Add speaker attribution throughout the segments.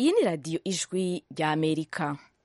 Speaker 1: iyi ni radiyo ijwi rya amerika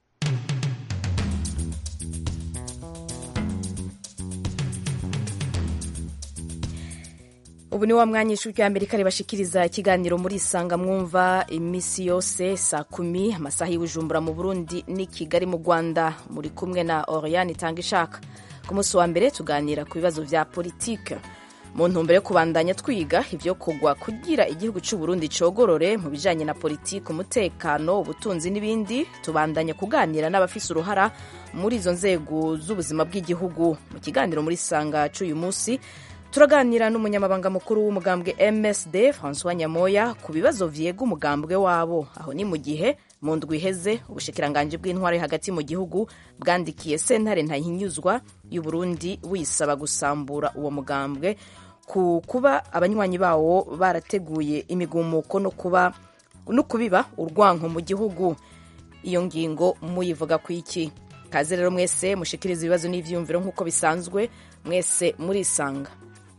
Speaker 1: ubu ni wa mwanya ijwi rya amerika ribashikiriza ikiganiro muri isanga mwumva iminsi yose saa kumi amasaha y'ubujumbura mu burundi n'i kigali mu rwanda muri kumwe na oriane itanga ishaka ku munsi wa mbere tuganira ku bibazo vya politike mu ntumbero yo kubandanya twiga ivyo kugwa kugira igihugu c'u Burundi cogorore mu bijanye na politike umutekano ubutunzi n'ibindi tubandanya kuganira n'abafise uruhara muri izo nzego z'ubuzima bw'igihugu mu kiganiro muri sanga c'uyu musi turaganira n'umunyamabanga mukuru w'umugambwe MSD François Nyamoya ku bibazo vyega umugambwe wabo aho ni mu gihe mu ndwi iheze ubushikiranganji bw'intwaro hagati mu gihugu bwandikiye sentare ntahinyuzwa y'u Burundi wisaba gusambura uwo mugambwe ku kuba abanywanyi bawo barateguye imigumuko no kuba no kubiba urwanko mu gihugu iyo ngingo muyivuga ku iki kaze rero mwese mushikiriza ibibazo n'ivyiyumviro nk'uko bisanzwe mwese murisanga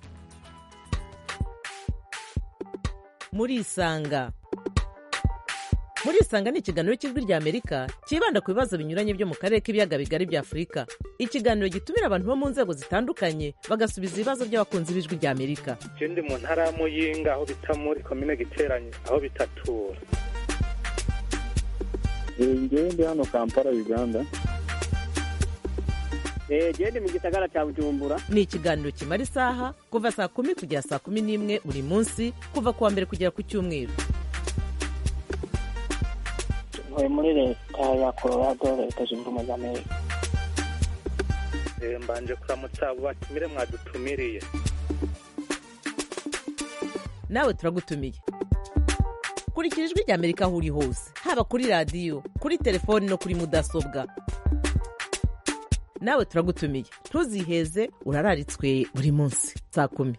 Speaker 2: murisanga murisanga ni ikiganiro cy'ijwi rya amerika cyibanda ku bibazo binyuranye byo mu karere k'ibiyaga bigari bya afurika ikiganiro gitumira abantu bo mu nzego zitandukanye bagasubiza ibibazo by'abakunzi b'ijwi rya amerika
Speaker 3: je ndi mu ntara ya muyinga aho bita muri komine giteranye aho bitatura
Speaker 4: ngewe ndi hano kampala uganda
Speaker 5: gende mu gisagara cya bujumbura
Speaker 2: ni ikiganiro kimara isaha kuva saa kumi kugera saa kumi n'imwe buri munsi kuva ku wa mbere kugera ku cyumweru
Speaker 5: ntuye muri leta ya colorado leta zunze ubumwe za amerika
Speaker 3: Eh, mbanje kuramutsa abo batumire mwadutumiriye
Speaker 2: nawe turagutumiye kurikira ijwi rya amerika aho uri hose haba kuri radiyo kuri telefoni no kuri mudasobwa nawe turagutumiye ntuziheze urararitswe buri munsi saa kumi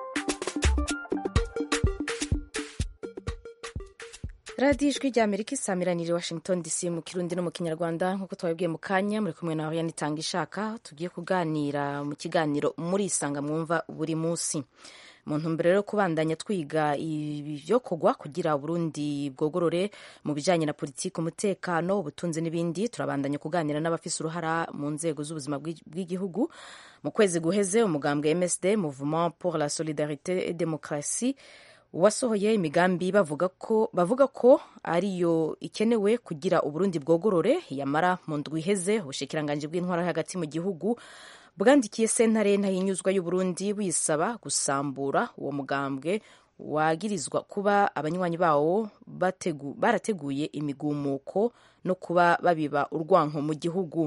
Speaker 1: radiyo ijwi rya amerika isamiranire washington dc mu kirundi no mu kinyarwanda nk'uko twabibwiye mu kanya muri kumwe na oriane itanga ishaka tugiye kuganira mu kiganiro muri isanga mwumva buri munsi mu ntumbero yo kubandanya twiga ibyo kugwa kugira Burundi bwogorore mu bijyanye na politiki umutekano ubutunzi n'ibindi turabandanya kuganira n'abafise uruhara mu nzego z'ubuzima bw'igihugu mu kwezi guheze umugambwe MSD Mouvement pour la Solidarité et Démocratie wasohoye imigambi bavuga ko bavuga ko ariyo ikenewe kugira uburundi bwogorore yamara mu ndwi iheze ubushikiranganji bw'intwara hagati mu gihugu bwandikiye sentare ntahinyuzwa y'uburundi wisaba gusambura uwo mugambwe wagirizwa kuba abanywanyi bawo bategu, barateguye imigumuko no kuba babiba urwanko mu gihugu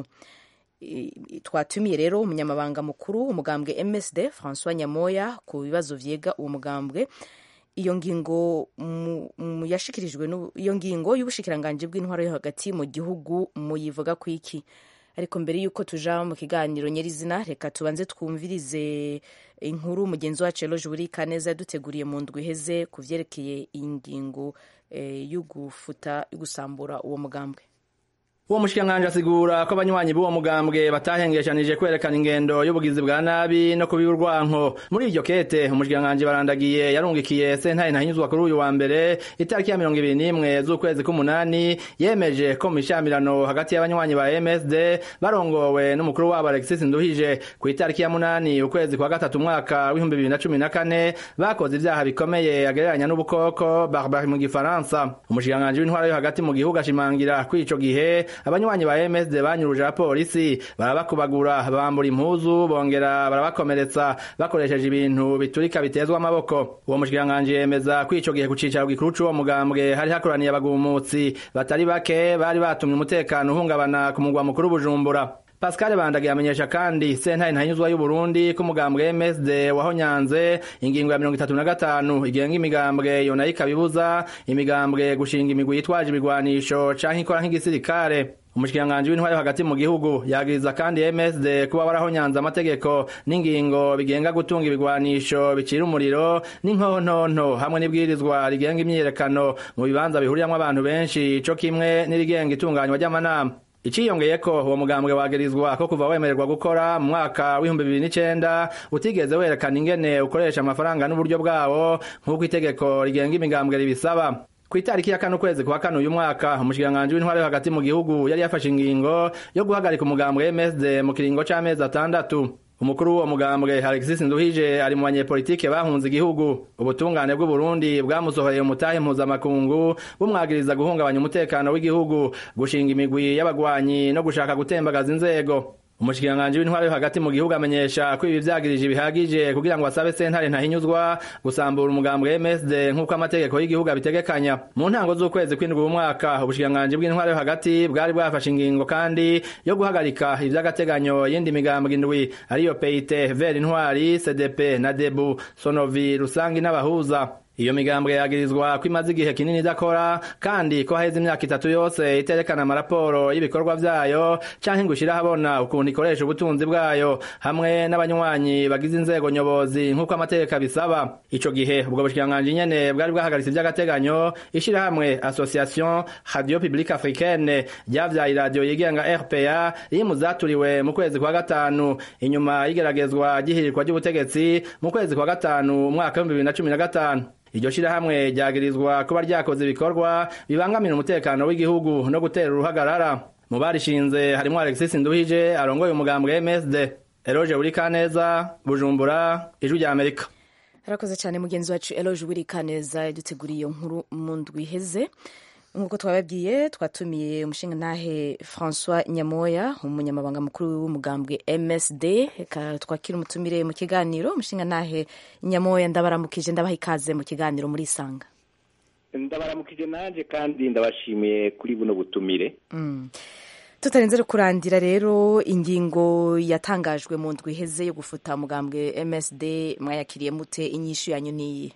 Speaker 1: twatumiye rero umunyamabanga mukuru umugambwe MSD François Nyamoya ku bibazo vyega uwo mugambwe iyo ngingo yashikirijwe iyo ngingo y'ubushikiranganji bw'intwaro yo hagati mu gihugu muyivuga ku iki ariko mbere y'uko tuja mu kiganiro nyirizina reka tubanze twumvirize inkuru mugenzi wacu Eloge Burika neza yaduteguriye mu ndwi iheze ku vyerekeye iyi ngingo yo gufuta yo gusambura uwo mugambwe
Speaker 6: uwo mushikiranganji asigura ko abanywanyi b'uwo mugambwe batahengeshanije kwerekana ingendo y'ubugizi bwa nabi no kubiba urwanko muri iryo kete umushikiranganji barandagiye yarungikiye sentare ntahinyuzwa kuri uyu wa mbere itariki ya mirongo ibiri n'imwe z'ukwezi k'umunani yemeje ko mu mishamirano hagati y'abanywanyi ba MSD barongowe n'umukuru wabo Alexis Nduhije ku itariki ya munani ukwezi kwa gatatu umwaka w'ibihumbi bibiri na cumi na kane bakoze ivyaha bikomeye agereranya n'ubukoko barbarie mu gifaransa umushikiranganji w'intwara yo hagati mu gihugu ashimangira ko ico gihe abanywanyi ba MSD banyuruje abapolisi barabakubagura bambura impuzu bongera barabakomeretsa bakoresheje ibintu biturika bitezwa amaboko uwo mushikiranganji yemeza ko ico gihe ku cicaro gikuru c'uwo mugambwe hari hakoraniye abagumutsi batari bake bari batumye umutekano uhungabana ku mugwa mukuru Bujumbura Pascal Bandage yamenyesha kandi sentare ntanyuzwa y'u Burundi ko umugambwe MSD wahonyanze ingingo ya 35 igenga imigambwe yo nayo ikabibuza imigambwe gushinga imigwi yitwaje ibigwanisho canke ikora nk'igisirikare umushikiranganji w'intwari hagati mu gihugu yagiriza kandi MSD kuba warahonyanze amategeko n'ingingo bigenga gutunga ibigwanisho bicira umuriro n'inkontonto hamwe n'ibwirizwa rigenga imyiyerekano mu bibanza bihuriyamwo abantu benshi co kimwe n'irigenga itunganywa ry'amanama iciyongeye ko uwo mugambwe wagirizwa ko kuva wemererwa gukora mu mwaka w'ibihumbi bibiri n'icenda utigeze werekana ingene ukoresha amafaranga n'uburyo bwawo nk'uko itegeko rigenga imigambwe ribisaba ku itariki ya kane ukwezi kwa kane uyu mwaka umushikiranganji w'intwaro yo hagati mu gihugu yari yafashe ingingo yo guhagarika umugambwe MSD mu kiringo c'amezi atandatu umukuru w'uwo mugambwe Alexis Nduhije ari mu banyepolitike bahunze igihugu ubutungane bw'u Burundi bwamusohoreye umutahe mpuzamakungu bumwagiriza guhungabanya umutekano w'igihugu gushinga imigwi y'abagwanyi no gushaka gutembagaza inzego umushikiranganji w'intwaro yo hagati mu gihugu amenyesha ko ibi vyagirije bihagije kugira ngo asabe sentare ntahinyuzwa gusambura umugambwe MSD nk'uko amategeko y'igihugu abitegekanya mu ntango z'ukwezi kw'indwi umwaka ubushikiranganji bw'intwaro yo hagati bwari bwafashe ingingo kandi yo guhagarika ivy'agateganyo yindi migambwe indwi ariyo PIT Ver Intwari CDP na Debu Sonovi Rusangi n'abahuza iyo migambwe yagirizwa ko imaze igihe kinini idakora kandi ko haheze imyaka itatu yose iterekana amaraporo y'ibikorwa vyayo canke ngo ishire ahabona ukuntu ikoresha ubutunzi bwayo hamwe n'abanywanyi bagize inzego nyobozi nk'uko amategeko abisaba ico gihe ubwo bushikiranganji nyene bwari bwahagaritse ivy'agateganyo ishirahamwe association radio publique africaine ryavyaye iradiyo yigenga rpa riri mu zaturiwe mu kwezi kwa gatanu inyuma y'igeragezwa ry'ihirirwa ry'ubutegetsi mu kwezi kwa gatanu umwaka w'ibihumbi bibiri na cumi na gatanu iryo shirahamwe ryagirizwa kuba ryakoze ibikorwa bibangamira umutekano w'igihugu no gutera uruhagarara mu barishinze harimwo Alexis Nduhije arongoye umugambwe MSD Eroge Burikaneza Bujumbura ijwi rya Amerika
Speaker 1: arakoze cyane mugenzi wacu Eloge Burikaneza yaduteguriye iyo nkuru mu ndwi iheze nk'uko twababwiye twatumiye umushingantahe François Nyamoya umunyamabanga mukuru w'umugambwe MSD reka twakira umutumire mu kiganiro umushingantahe Nyamoya ndabaramukije ndabaha ikaze mu kiganiro muri Isanga
Speaker 7: ndabaramukije nanje kandi ndabashimiye kuri buno butumire
Speaker 1: mm. tutarenze kurandira rero ingingo yatangajwe mu ndwi iheze yo gufuta umugambwe MSD mwayakiriye mute inyishu yanyu niyi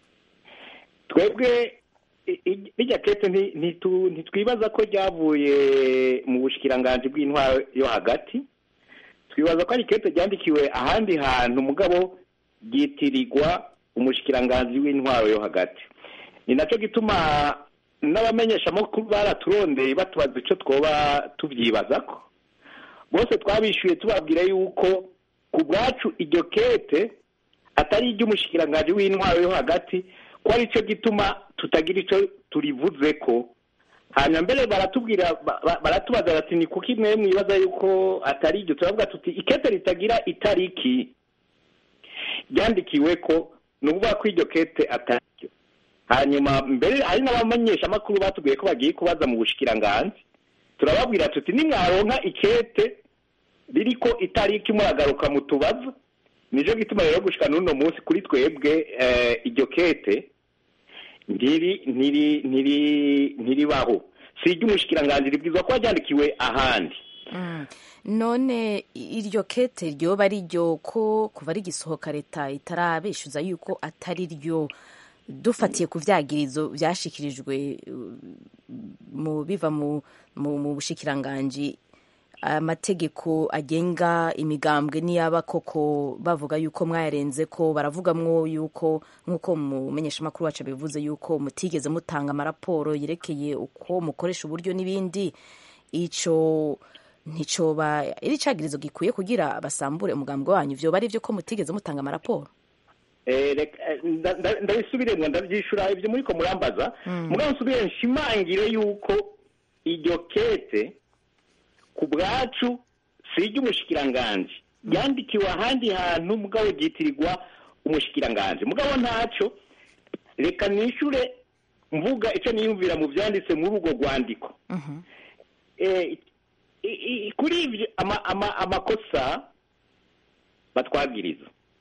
Speaker 7: twebwe bijya kete ntitwibaza ko ryavuye mu bushikiranganji bw'intwaro yo hagati twibaza ko ari kete ryandikiwe ahandi hantu mugabo ryitirirwa umushikiranganji w'intwaro yo hagati ni nacyo gituma n'abamenyeshamakuru baraturondeye batubaza icyo twoba tubyibaza ko bose twabishyuye tubabwira yuko ku bwacu iryo kete atari iry'umushikiranganji w'intwaro yo hagati ko ari cyo gituma tutagira icyo turivuze ko hanyuma mbere baratubwira baratubaza bati ni kuko imwe mwibaza yuko atari iryo turavuga tuti ikete ritagira itariki ryandikiwe ko ni ukuvuga ko iryo kete atari ryo hanyuma mbere hari n'abamenyeshamakuru batubwiye ko bagiye kubaza mu bushikiranganzi turababwira tuti nimwaronka ikete ririko itariki muragaruka mu tubazo nicyo gituma rero gushika n'uno munsi kuri twebwe iryo kete ntiri ntiri ntiri ntiribaho si iry'umushikiranganzi ribwizwa kuba ryandikiwe ahandi
Speaker 1: none iryo kete ryoba ari ryo ko kuva rigisohoka leta itarabishyuza yuko atari ryo dufatiye ku vyagirizo vyashikirijwe mu biva mu mu bushikiranganji amategeko agenga imigambwe niyaba koko bavuga yuko mwayarenze ko baravugamwo yuko nk'uko mumenyeshamakuru wacu bivuze yuko mutigeze mutanga amaraporo yerekeye uko mukoresha uburyo n'ibindi ico nticoba iri cagirizo gikwiye kugira basambure umugambwe wanyu vyoba ari vyo ko mutigeze mutanga amaraporo
Speaker 7: ndabisubiremwo ndavyishura ivyo muriko murambaza mugabo nsubire nshimangire yuko iryo kete ku bwacu si iry'umushikiranganji ryandikiwe ahandi hantu mugabo ryitirirwa umushikiranganji mugabo ntaco reka nishure mvuga icyo niyumvira mu byanditse muri urwo rwandiko kuri ibyo amakosa batwagiriza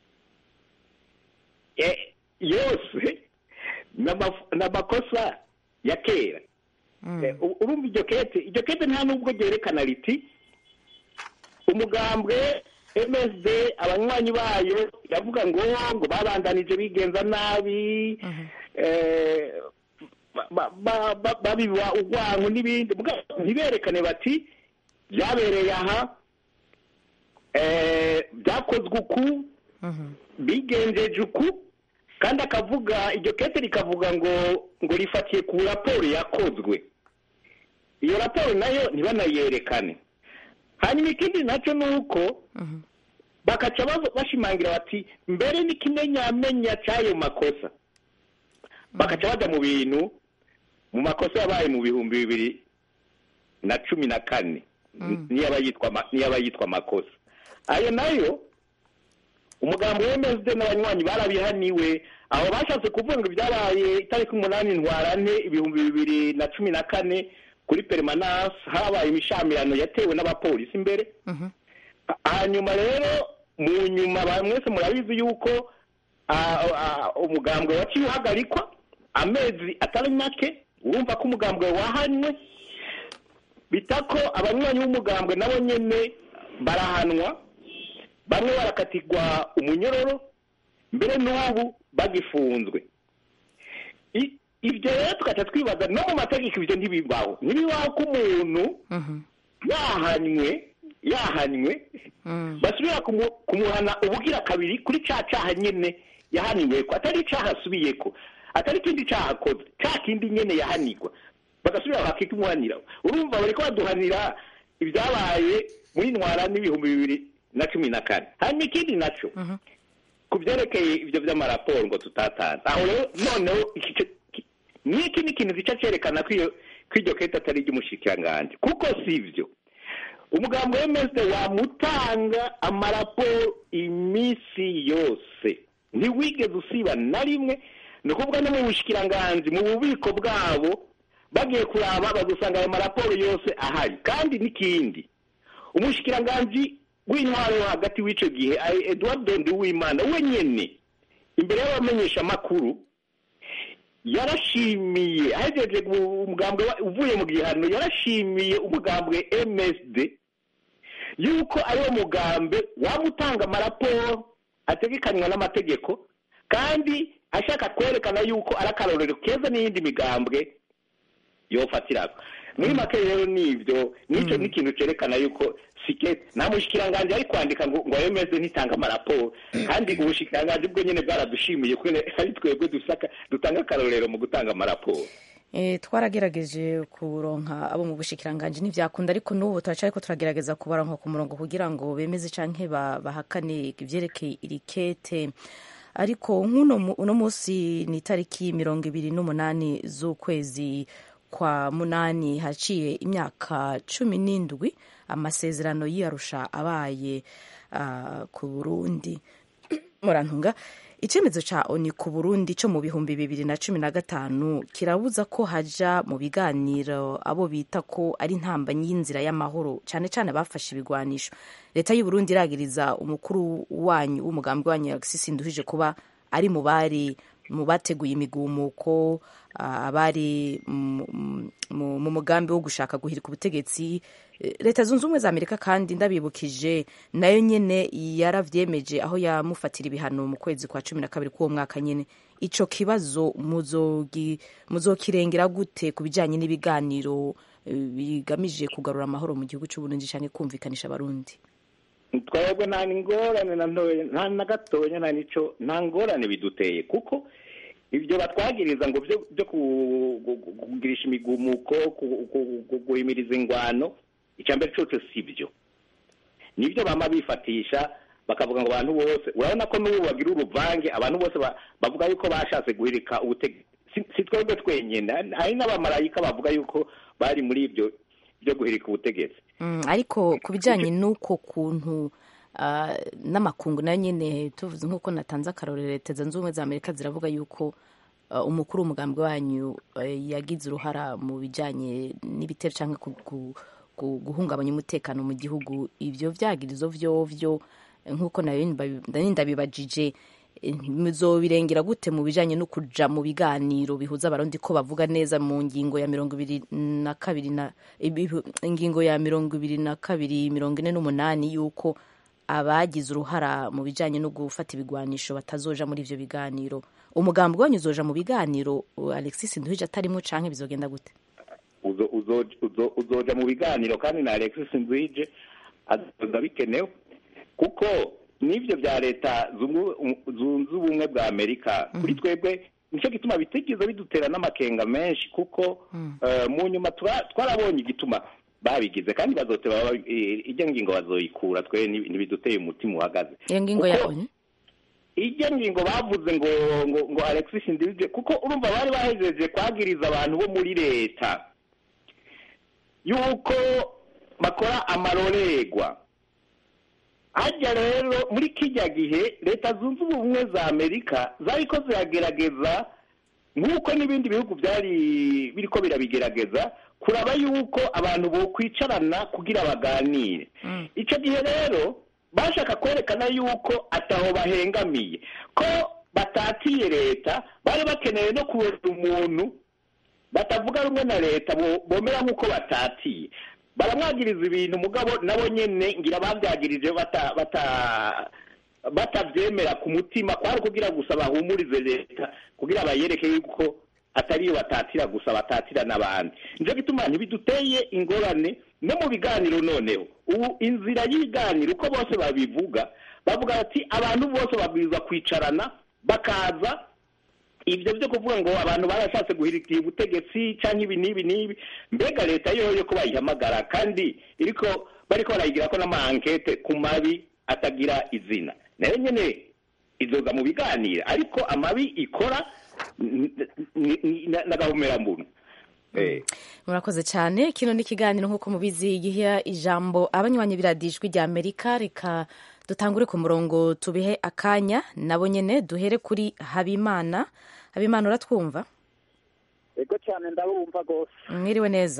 Speaker 7: yose ni amakosa ya kera urumva iryo kete iryo kete nta nubwo ryerekana riti umugambwe msd abanywanyi bayo iravuga ngo ngo babandanije bigenza nabi babiba urwango n'ibindi ntiberekane bati byabereye aha byakozwe uku bigenjeje uku kandi akavuga iryo kete rikavuga ngo ngo rifatiye ku raporo yakozwe iyo raporo nayo ntibanayerekane hanyuma ikindi nacyo ni uko bakaca bashimangira bati mbere n'ikimenyamenya cy'ayo makosa bakaca bajya mu bintu mu makosa yabaye mu bihumbi bibiri na cumi na kane niyo aba yitwa ama- niyo aba yitwa amakosa ayo nayo umugambi wemezwe n'abanywanyi barabihaniwe aho bashatse kuvuga ngo ibyabaye itariki umunani ntwarante ibihumbi bibiri na cumi na kane kuri perimanase habaye imishamirano yatewe n'abapolisi imbere hanyuma rero mu nyuma ba- mwese murabizi yuko ah, ah, umugambwe waciye uhagarikwa amezi atari make urumva ko umugambwe wahanywe bita ko abanywanyi b'umugambwe nabo nyene barahanwa bamwe barakatirwa umunyororo mbere n'ubu bagifunzwe I- ibyo rero tugaca twibaza no mu mategeko ibyo ntibibaho ntibibaho ko umuntu yahanywe yahanywe basubira kumu- kumuhana ubugira kabiri kuri ca caha nyene yahaniwe ko atari icaha asubiye ko atari ikindi caha akoze ca kindi nyene yahanirwa bagasubira bakikumuhanira urumva bariko baduhanira ibyabaye muri ntwara n'ibihumbi bibiri na cumi na kane hanyuma ikindi naco ku byerekeye ibyo by'amaraporo ngo tutatanze aho rero noneho iki co- ki- n'iki ni ikintu gica cyerekana ko iyo ko iryo kete atari iry'umushikiranganji kuko si ibyo umugambi w'emeside wamutanga amaraporo iminsi yose ntiwigeze usiba na rimwe ni ukuvuga no mu bushikiranganji mu bubiko bwabo bagiye kuraba bazasanga ayo maraporo yose ahari kandi n'ikindi umushikiranganji w'intwaro yo hagati w'icyo gihe ari eduard nduwimana we nyene imbere y'abamenyeshamakuru yarashimiye ahejeje umugambwe wa- uvuye mu gihano yarashimiye umugambwe msd yuko ariwo mugambe wamutanga amaraporo ategekanywa n'amategeko kandi ashaka kwerekana yuko ari akarorero keza n'iyindi migambwe yofatiraga muri make rero nibyo nicyo ni ikintu cyerekana yuko sikete nta mushikiranganji ari kwandika ngo ngo yemeze ntitanga amaraporo kandi ubushikiranganji bwo nyine bwaradushimiye ko ari twebwe dusaka dutanga akarorero mu gutanga amaraporo
Speaker 1: Eh, twaragerageje kuronka abo mu bushikiranganji ntivyakunda ariko n'ubu turacariko turagerageza kubaronka ku murongo kugira ngo bemeze canke ba- bahakane ivyerekeye iri kete ariko nk'uno mu- uno munsi ni itariki mirongo ibiri n'umunani z'ukwezi kwa munani haciye imyaka cumi n'indwi amasezerano y'iyarusha abaye ah, ku burundi murantunga icyemezo cya oni ku burundi cyo mu bihumbi bibiri na cumi na gatanu kirabuza ko haja mu biganiro abo bita ko ari intambanyi y'inzira y'amahoro cyane cyane abafashe ibigwanisho leta y'u Burundi iragiriza umukuru wanyu w'umugambi wanyu Alexis Nduhije kuba ari mu bari mu bateguye imigumuko ah, abari mu- mu mu mugambi wo gushaka guhirika ubutegetsi Eh, leta zunze ubumwe za amerika kandi ndabibukije nayo nyene yaravyemeje aho yamufatira ibihano mu kwezi kwa cumi na kabiri k'uwo mwaka nyene ico kibazo muzogi- muzokirengera gute ku bijanye n'ibiganiro eh, bigamije kugarura amahoro mu gihugu c'uburundi canke kumvikanisha abarundi
Speaker 7: twebwe nta ngorane na ntoya nta na gatoya nta nico nta ngorane biduteye kuko ibyo batwagiriza ngo byo byo ku- gu- gu- kugirisha imigumuko ku- ku- ku- guhimiriza ingwano icyambere cyose si byo nibyo bama bifatisha bakavuga ngo abantu bose urabona ko n'ubu bagira uruvange abantu bose ba- bavuga yuko bashatse guhirika ubutegetsi si si twebwe twenyine hari n'abamarayika bavuga yuko bari muri ibyo byo guhirika ubutegetsi
Speaker 1: Mm, ariko ku bijyanye n'uko kuntu ah, n'amakungu nayo nyine tuvuze nk'uko natanze akarorero leta zunze ubumwe za amerika ziravuga yuko ah, umukuru w'umugambi wanyu eh, yagize uruhara mu bijyanye n'ibitero cyangwa ku- ku- ku- guhungabanya umutekano mu gihugu ibyo vyagirizo vyovyo eh, nk'uko nayo ndabi- nari ndabibajije eh, muzobirengera gute mu bijanye no kuja mu biganiro bihuza abarundi ko bavuga neza mu ngingo ya mirongo ibiri na kabiri na ibihu- ingingo ya mirongo ibiri na kabiri mirongo ine n'umunani yuko abagize uruhara mu bijanye no gufata ibigwanisho batazoja muri ivyo biganiro umugambi wanyu uzoja mu biganiro uh, alexis nduhije atarimwo canke bizogenda gute
Speaker 7: uzo- uzo- uzo- uzoja mu biganiro kandi na alexis nzwije azoza bikenewe kuko n'ibyo bya leta zungu- zunze ubumwe bwa amerika kuri twebwe nicyo gituma bitigeze bidutera n'amakenga menshi kuko eh, mu nyuma tura- twarabonye igituma babigize kandi bazoteba baba- eh, ijya ngingo bazoyikura twe nti- ntibiduteye umutima uhagaze
Speaker 1: iyo ngingo ya
Speaker 7: Kuko-
Speaker 1: onu
Speaker 7: ijya ngingo bavuze ngo ngo ngo alexis ndibye kuko urumva bari bahejeje kwagiriza abantu bo muri leta yuko bakora amarorerwa hajya rero muri kijya gihe leta zunze ubumwe za amerika zariko ziragerageza nk'uko n'ibindi bihugu byari biriko birabigerageza kuraba yuko abantu bokwicarana kugira baganire icyo gihe rero bashaka kwerekana yuko ataho bahengamiye ko batatiye leta bari bakeneye no kubona umuntu batavuga rumwe na leta bo- bomera nk'uko batatiye baramwagiriza ibintu mugabo nabo nyene ngira babyagirije bata bata batabyemera ku mutima kwari kugira gusa bahumurize leta kugira bayereke yuko atariyo batatira gusa batatira n'abandi nico gituma ntibiduteye ingorane no mu biganiro noneho ubu inzira y'ibiganiro uko bose babivuga bavuga bati abantu bose babwirizwa kwicarana bakaza ibyo byo kuvuga ngo abantu barashatse guhirikira ubutegetsi cyangwa ibi n'ibi n'ibi mbega leta yoyo ko bayihamagara kandi iriko bariko barayigira ko n'amankete ku mabi atagira izina nayo nyene izoza mu biganiro ariko amabi ikora n- n- n- n'agahomerambunu Eh.
Speaker 1: murakoze cyane kino ni ikiganiro nk'uko mubizi giha ijambo abanywanyi biradijwi rya amerika reka dutangure ku murongo tubihe akanya nabo nyene duhere kuri habimana habimana uratwumva
Speaker 8: ego cyane ndabumva rwose
Speaker 1: mwiriwe neza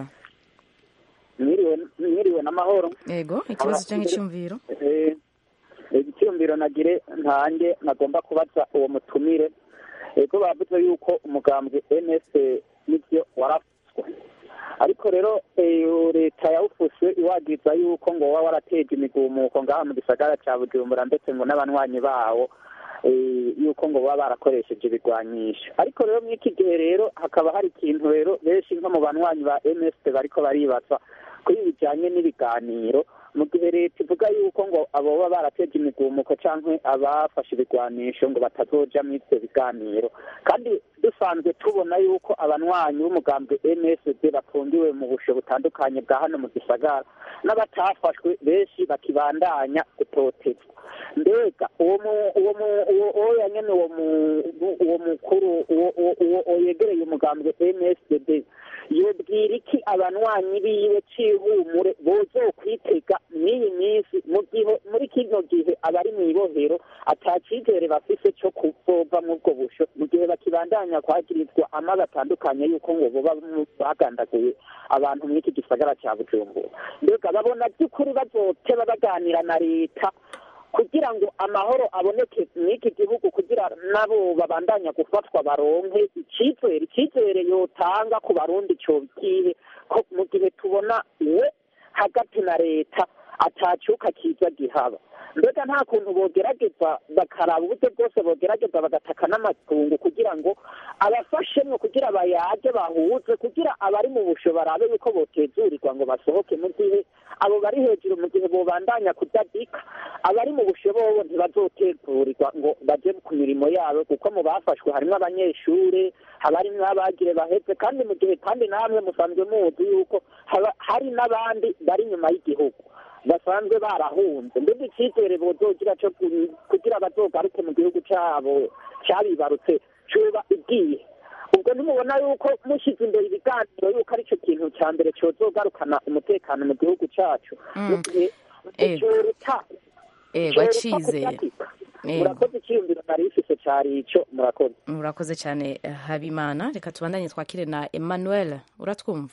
Speaker 8: mwiriwe mwiriwe n'amahoro
Speaker 1: yego ikibazo cyangwa icyumviro
Speaker 8: Eh, icyumviro nagire ntange nagomba kubaza uwo mutumire ego bavuze yuko umugambwe ns nibyo warafuswe ariko rero eh, leta yawufuse iwagiza yuko ngo waba warateje imigumuko ngaha mu gisagara cya bujumbura ndetse ngo n'abanywanyi bawo eh, yuko ngo baba barakoresheje ibigwanyisho ariko rero muri iki gihe rero hakaba hari ikintu rero benshi nko mu banywanyi ba ms bariko baribaza kuri bijyanye n'ibiganiro mu gihe leta ivuga yuko ngo abo baba barateje imigumuko cyangwa abafashe ibigwanisho ngo batazoja muri ibyo biganiro kandi dusanzwe tubona yuko abanywanyi b'umugambwe msd bafungiwe mu busho butandukanye bwa hano mu gisagara n'abatafashwe benshi bakibandanya gutotezwa mbega uwo mu- uwo mu- uwo uwo yanyene uwo mu- uwo mukuru uwo uwo- uwo uwo yegereye umugambwe msd yobwira iki abanywanyi biwe c'ihumure bozokwitega mw'iyi minsi mu gihe muri kino gihe abari mw'ibohero ata cizere bafise co kuzova mw'ubwo busho mu gihe bakibandanya kwagirizwa amabi atandukanye yuko ngo boba mu- bagandaguye abantu mw'iki gisagara ca bujumbura mbega babona by'ukuri bazoteba baganira na leta kugira ngo amahoro aboneke mw'iki gihugu kugira nabo babandanya gufatwa baronke icyizere icyizere yotanga ku barundi cyo bikihe ko mu gihe tubona we hagati na leta atacyuka kiza gihaba mbega nta kuntu bogerageza bakaraba uburyo bwose bogerageza bagataka n'amatungo kugira ngo abafashemwo kugira bayaje bahuze kugira abari mu busho barabe yuko botezurirwa ngo basohoke mu gihe abo bari hejuru mu gihe bobandanya kudadika abari mu busho bobo ntibazotegurirwa ngo baje ku mirimo yabo kuko mu bafashwe harimo abanyeshure haba harimwo abagire baheze kandi mu gihe kandi namwe musanzwe muzi yuko haba hari n'abandi bari inyuma y'igihugu basanzwe barahunze mbega icyizere bozogira cyo ku- kugira bazogaruke mu gihugu cyabo cyabibarutse cuba igiye ubwo ntimubona yuko mushyize imbere ibiganiro yuko aricyo kintu cya mbere cyozogarukana umutekano mu gihugu cyacu mu gihe
Speaker 1: Ego.
Speaker 8: cyoruta
Speaker 1: ego
Speaker 8: cyoruta
Speaker 1: acizeye
Speaker 8: kudatika.
Speaker 1: Ego.
Speaker 8: murakoze icyiyumviro nari ifise cyari ico murakoze
Speaker 1: murakoze cyane eh, habimana reka tubandanye twakire na emmanuel uratwumva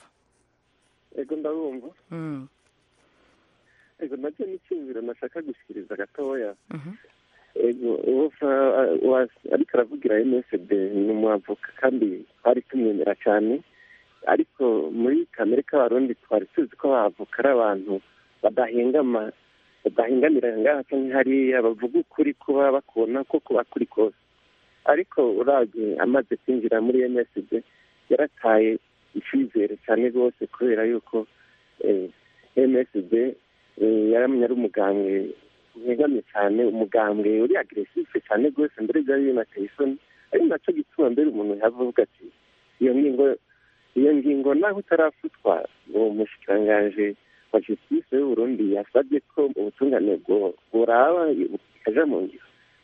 Speaker 9: ego ndabumva
Speaker 1: Mm,
Speaker 9: ego nacyo n'icyumviro nashaka gushyikiriza gatoya
Speaker 1: mhm.
Speaker 9: ego uwo fa- wa- ariko aravugira msd ni umwavoka kandi twari tumwemera cyane ariko muri kamere k'abarundi twari tuzi ko abavoka ari abantu badahengama badahengamira ngaha cyangwa hariya bavuga ukuri kuba bakubona ko kuba kuri kose ariko urabye amaze kwinjira muri msd yarataye icyizere cyane rwose kubera yuko eh, msd eh, yaramye ari umugambwe ntegamye cyane umugambwe uri agresive cyane rwose mbere byari binateye isoni ari nacyo gituma mbere umuntu yavuga ati iyo ngingo iyo ngingo naho utarafutwa uwo mushikirangaje wa justice y'uburundi yasabye ko ubutungane bwo- buraba ikaja mu ngiro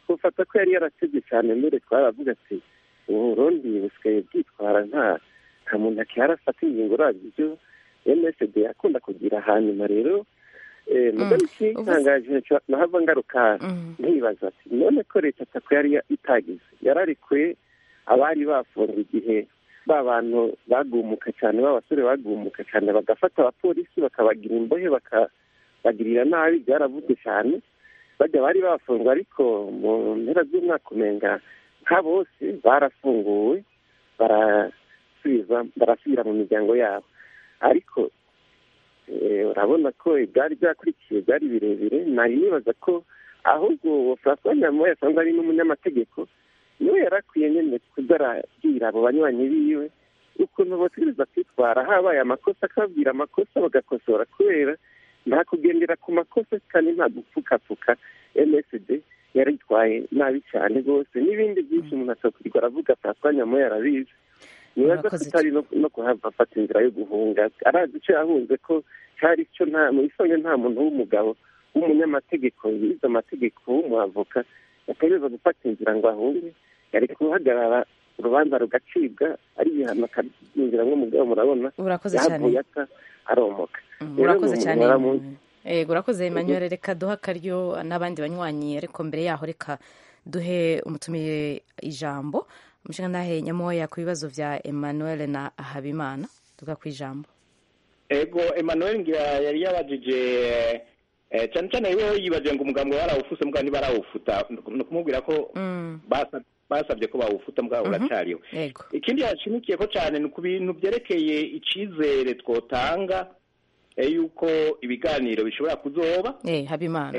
Speaker 9: twafata ko yari yarateze cyane mbere twaravuga ati uburundi busigaye bwitwara nta nta muntu akihari ingingo urabye ibyo msd akunda kugira hanyuma rero mugari ikitangaje nahava ngaruka ntibaza ati none ko leta atako yari itagize yararekuye abari bafunga igihe ba bantu bagumuka cyane b'abasore bagumuka cyane bagafata abapolisi bakabagira imbohe bakabagirira nabi byaravuzwe cyane bajya bari bafungwa ariko mu mpera z'umwaka umenga nka bose barafunguwe barasubira mu miryango yabo ariko urabona ko ibyari byakurikiye byari birebire nari nibaza ko ahubwo francois nyamoya asanzwe ari n'umunyamategeko niwe yarakwiye nyine kuza arabwira abo banywanyi biwe ukuntu bategereza kwitwara habaye amakosa akababwira amakosa bagakosora kubera nta kugendera ku makosa kandi nta gupfukapfuka msd yaritwaye nabi cyane rwose n'ibindi byinshi umuntu atakwirwa aravuga francois nyamoya arabizi nibaza ko atari no kuhava afata inzira yo guhunga arazi icyo yahunze ko cyari cyo nta mu isonga nta muntu w'umugabo w'umunyamategeko yize amategeko w'umuavoka yategereza gufata inzira ngo ahunge yari guhagarara urubanza rugacibwa ari ibihano akabyinjira nk'umugabo murabona
Speaker 1: urakoze cyane
Speaker 9: yahavuye ata aromoka
Speaker 1: urakoze cyane yego urakoze emmanuel reka duhe akaryo n'abandi banywanyi ariko mbere yaho reka duhe umutumiye ijambo umushinga ndahe nyamoya ku bibazo bya emmanuel na habimana tuvuga ku ijambo
Speaker 7: ego emmanuel ngira yari yabajije cyane cyane rero yibaje ngo umugambi warawufuse mbwa ntibarawufuta ni ukumubwira ko basabye ko bawufuta mbwa uracyariho ikindi yashimikiye ko cyane ni ku bintu byerekeye icyizere twotanga yuko ibiganiro bishobora kuzoba
Speaker 1: habimana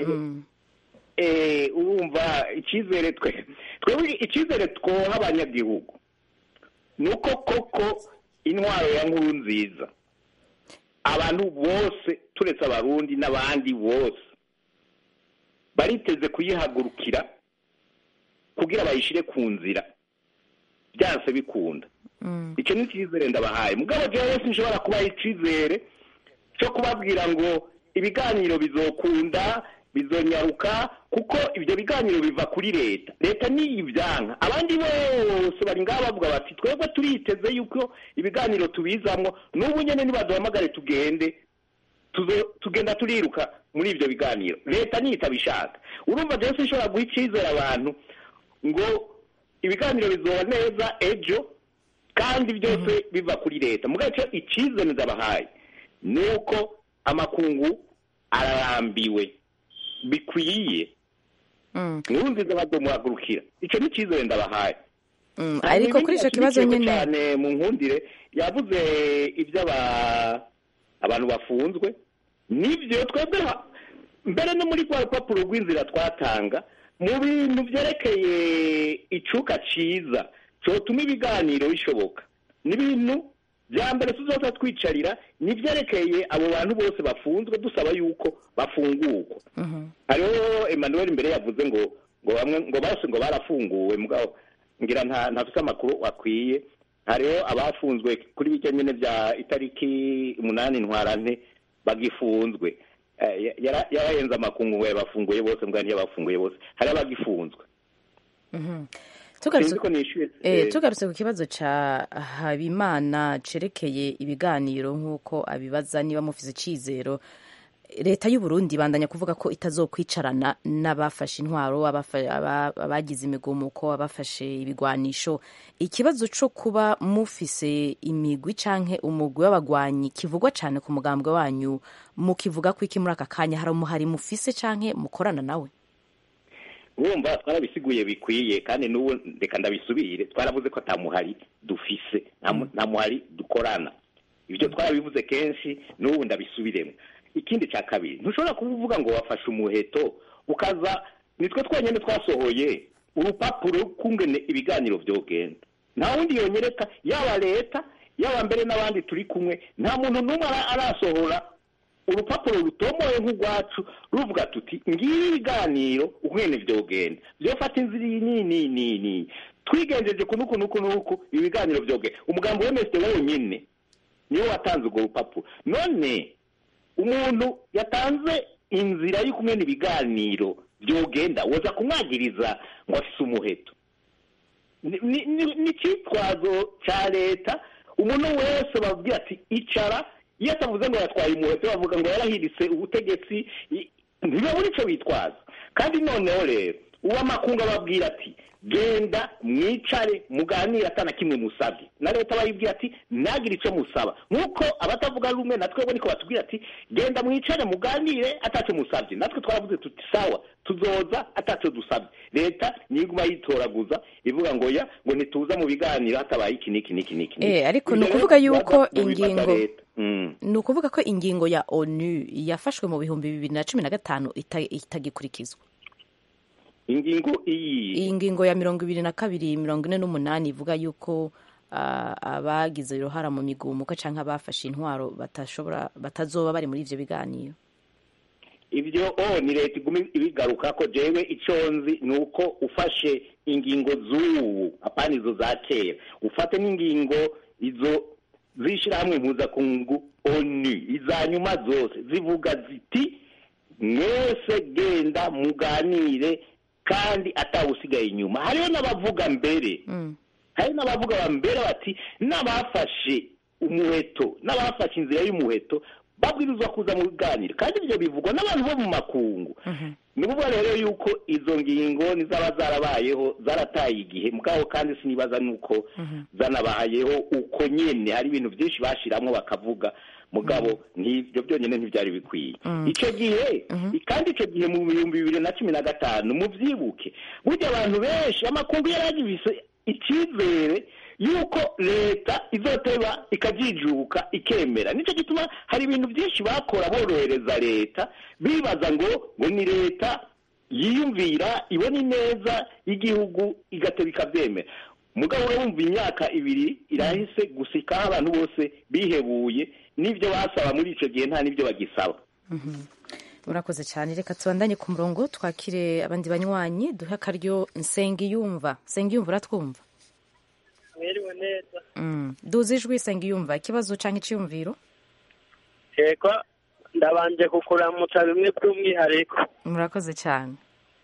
Speaker 7: urumva icyizere twe twebwe icyizere twoha abanyagihugu ni uko koko intwaro ya nkuru nziza abantu bose turetse abarundi n'abandi bose bariteze kuyihagurukira kugira bayishyire ku nzira byanse bikunda icyo ni icyizere ndabahaye mugabo jewe wese nshobora kubaha icyizere cyo kubabwira ngo ibiganiro bizokunda bizonyaruka kuko ibyo biganiro biva kuri leta leta niyo ibyanka abandi bose bari ngaho bavuga bati twebwe turiteze yuko ibiganiro tubizamwo n'ubu nyine nibaduhamagare tugende tugenda turiruka muri ibyo biganiro leta niyo itabishaka urumva byose ishobora guha icyizere abantu ngo ibiganiro bizoba neza ejo kandi byose biva kuri leta mu gace icyizere ndabahaye ni uko amakungu ararambiwe bikwiye nkuru nziza badomuhagurukira icyo ni icyizere ndabahaye
Speaker 1: ariko kuri icyo kibazo nyine
Speaker 7: cyane mu nkundire yavuze ibyo abantu bafunzwe nibyo twebwe mbere no muri rwa rupapuro rw'inzira twatanga mu bintu byerekeye icuka cyiza cyotuma ibiganiro bishoboka n'ibintu bya mbere tuzoza twicarira nibyerekeye abo bantu bose bafunzwe dusaba yuko bafungurwa hariho emmanuel imbere yavuze ngo ngo bamwe ngo bose ngo barafunguwe mugabo ngira nta ntafite amakuru akwiye hariho abafunzwe kuri bike nyine bya itariki umunani ntwarante bagifunzwe yarahenze amakungu ngo yabafunguye bose mbwa ntiyabafunguye bose hari abagifunzwe
Speaker 1: tugarutse ku kibazo cya habimana cerekeye ibiganiro nk'uko abibaza niba mufite icyizero leta y'u Burundi bandanya kuvuga ko itazokwicarana n'abafashe intwaro abagize imigumuko abafashe ibigwanisho ikibazo cyo kuba mufise imigwi cyangwa umugwi w'abagwanyi kivugwa cyane ku mugambwe wanyu mukivuga ko iki muri aka kanya hari umuhari mufise cyangwa mukorana nawe
Speaker 7: urumva twarabisiguye bikwiye kandi n'ubu reka ndabisubire twaravuze ko atamuhari dufise nta muhari dukorana ibyo twarabivuze kenshi n'ubu ndabisubiremo ikindi cya kabiri ntushobora kuvuga ngo wafashe umuheto ukaza nitwe twenyine twasohoye urupapuro kungene ibiganiro byogenda nta wundi yonyereka yaba leta yaba mbere n'abandi turi kumwe nta muntu n'umwe arasohora urupapuro rutomoye nk'urwacu ruvuga tuti ngibi ibiganiro ukungene byogenda byofata inzira iyi ni ni ni ni twigenjeje ku nuku nuku nuku ibi biganiro byogenda umugambi w'emesite wenyine niwe watanze urwo rupapuro none umuntu yatanze inzira y'ukumena ibiganiro byogenda woza kumwagiriza ngo afise umuheto ni ni- ni- ni icyitwazo cya leta umuntu wese babwira ati icara iyo atavuze ngo yatwaye umuheto bavuga ngo yarahiritse ubutegetsi i- ntibabura icyo bitwaza kandi noneho rero uw'amakungu ababwira ati genda mwicare muganire atana kimwe musabye na leta bayibwira ati ntagire icyo musaba nk'uko abatavuga rumwe na twebwe niko batubwira ati genda mwicare muganire atacyo musabye natwe twaravuze tuti sawa tuzoza atacyo dusabye leta niguma yitoraguza ivuga ngo ya ngo ntituza mu biganiro hatabaye iki n'iki n'iki n'iki n'iki.
Speaker 1: Eh, ariko
Speaker 7: Ibyo
Speaker 1: ni
Speaker 7: rero
Speaker 1: ukuvuga yuko
Speaker 7: bibaza mu bibaza
Speaker 1: ingingo-
Speaker 7: leta. Mm.
Speaker 1: ni ukuvuga ko ingingo ya onu yafashwe mu bihumbi bibiri na cumi na gatanu ita- itagikurikizwa
Speaker 7: ingingo iyi
Speaker 1: iyi ngingo ya mirongo ibiri na kabiri mirongo ine n'umunani ivuga yuko ah, abagize uruhara mu migumuko cyangwa abafashe intwaro batashobora batazoba bari muri ivyo biganiro
Speaker 7: ibyo o ni leta iguma ibigaruka ko jewe icyo nzi ni uko ufashe ingingo z'ubu apana izo za kera ufate n'ingingo izo z'ishyirahamwe mpuzakungu onu iza nyuma zose zivuga ziti mwese genda muganire kandi atawusigaye inyuma hariho n'abavuga mbere hari n'abavuga ba mbere bati n'abafashe umuheto n'abafashe inzira y'umuheto babwirizwa kuza mu biganiro kandi ibyo bivugwa n'abantu bo mu makungu ni ukuvuga rero yuko izo ngingo nizaba zarabayeho zarataye igihe mugabo kandi sinibaza nuko zanabayeho uko nyene hari ibintu byinshi bashiramwo bakavuga mugabo n'ibyo byonyine ntibyari bikwiye icyo gihe kandi icyo gihe mu bihumbi bibiri na cumi na gatanu mubyibuke burya abantu benshi amakungu yari agifise icyizere yuko leta izoteba ikajijuka ikemera nicyo gituma hari ibintu byinshi bakora borohereza leta bibaza ngo ngo ni leta yiyumvira ibona ineza y'igihugu igateba ikabyemera mugabo urumva imyaka ibiri irahise gusikaho abantu bose bihebuye n'ibyo basaba muri icyo gihe nta n'ibyo bagisaba
Speaker 1: murakoze cyane reka tubandanye ku murongo twakire abandi banywanyi duhe akaryo nsengiyumva nsengiyumva uratwumva
Speaker 10: mwiriwe neza
Speaker 1: Mm. duze ijwi nsengiyumva ikibazo cyangwa icyiyumviro
Speaker 10: yego ndabanje kukuramutsa bimwe by'umwihariko
Speaker 1: murakoze cyane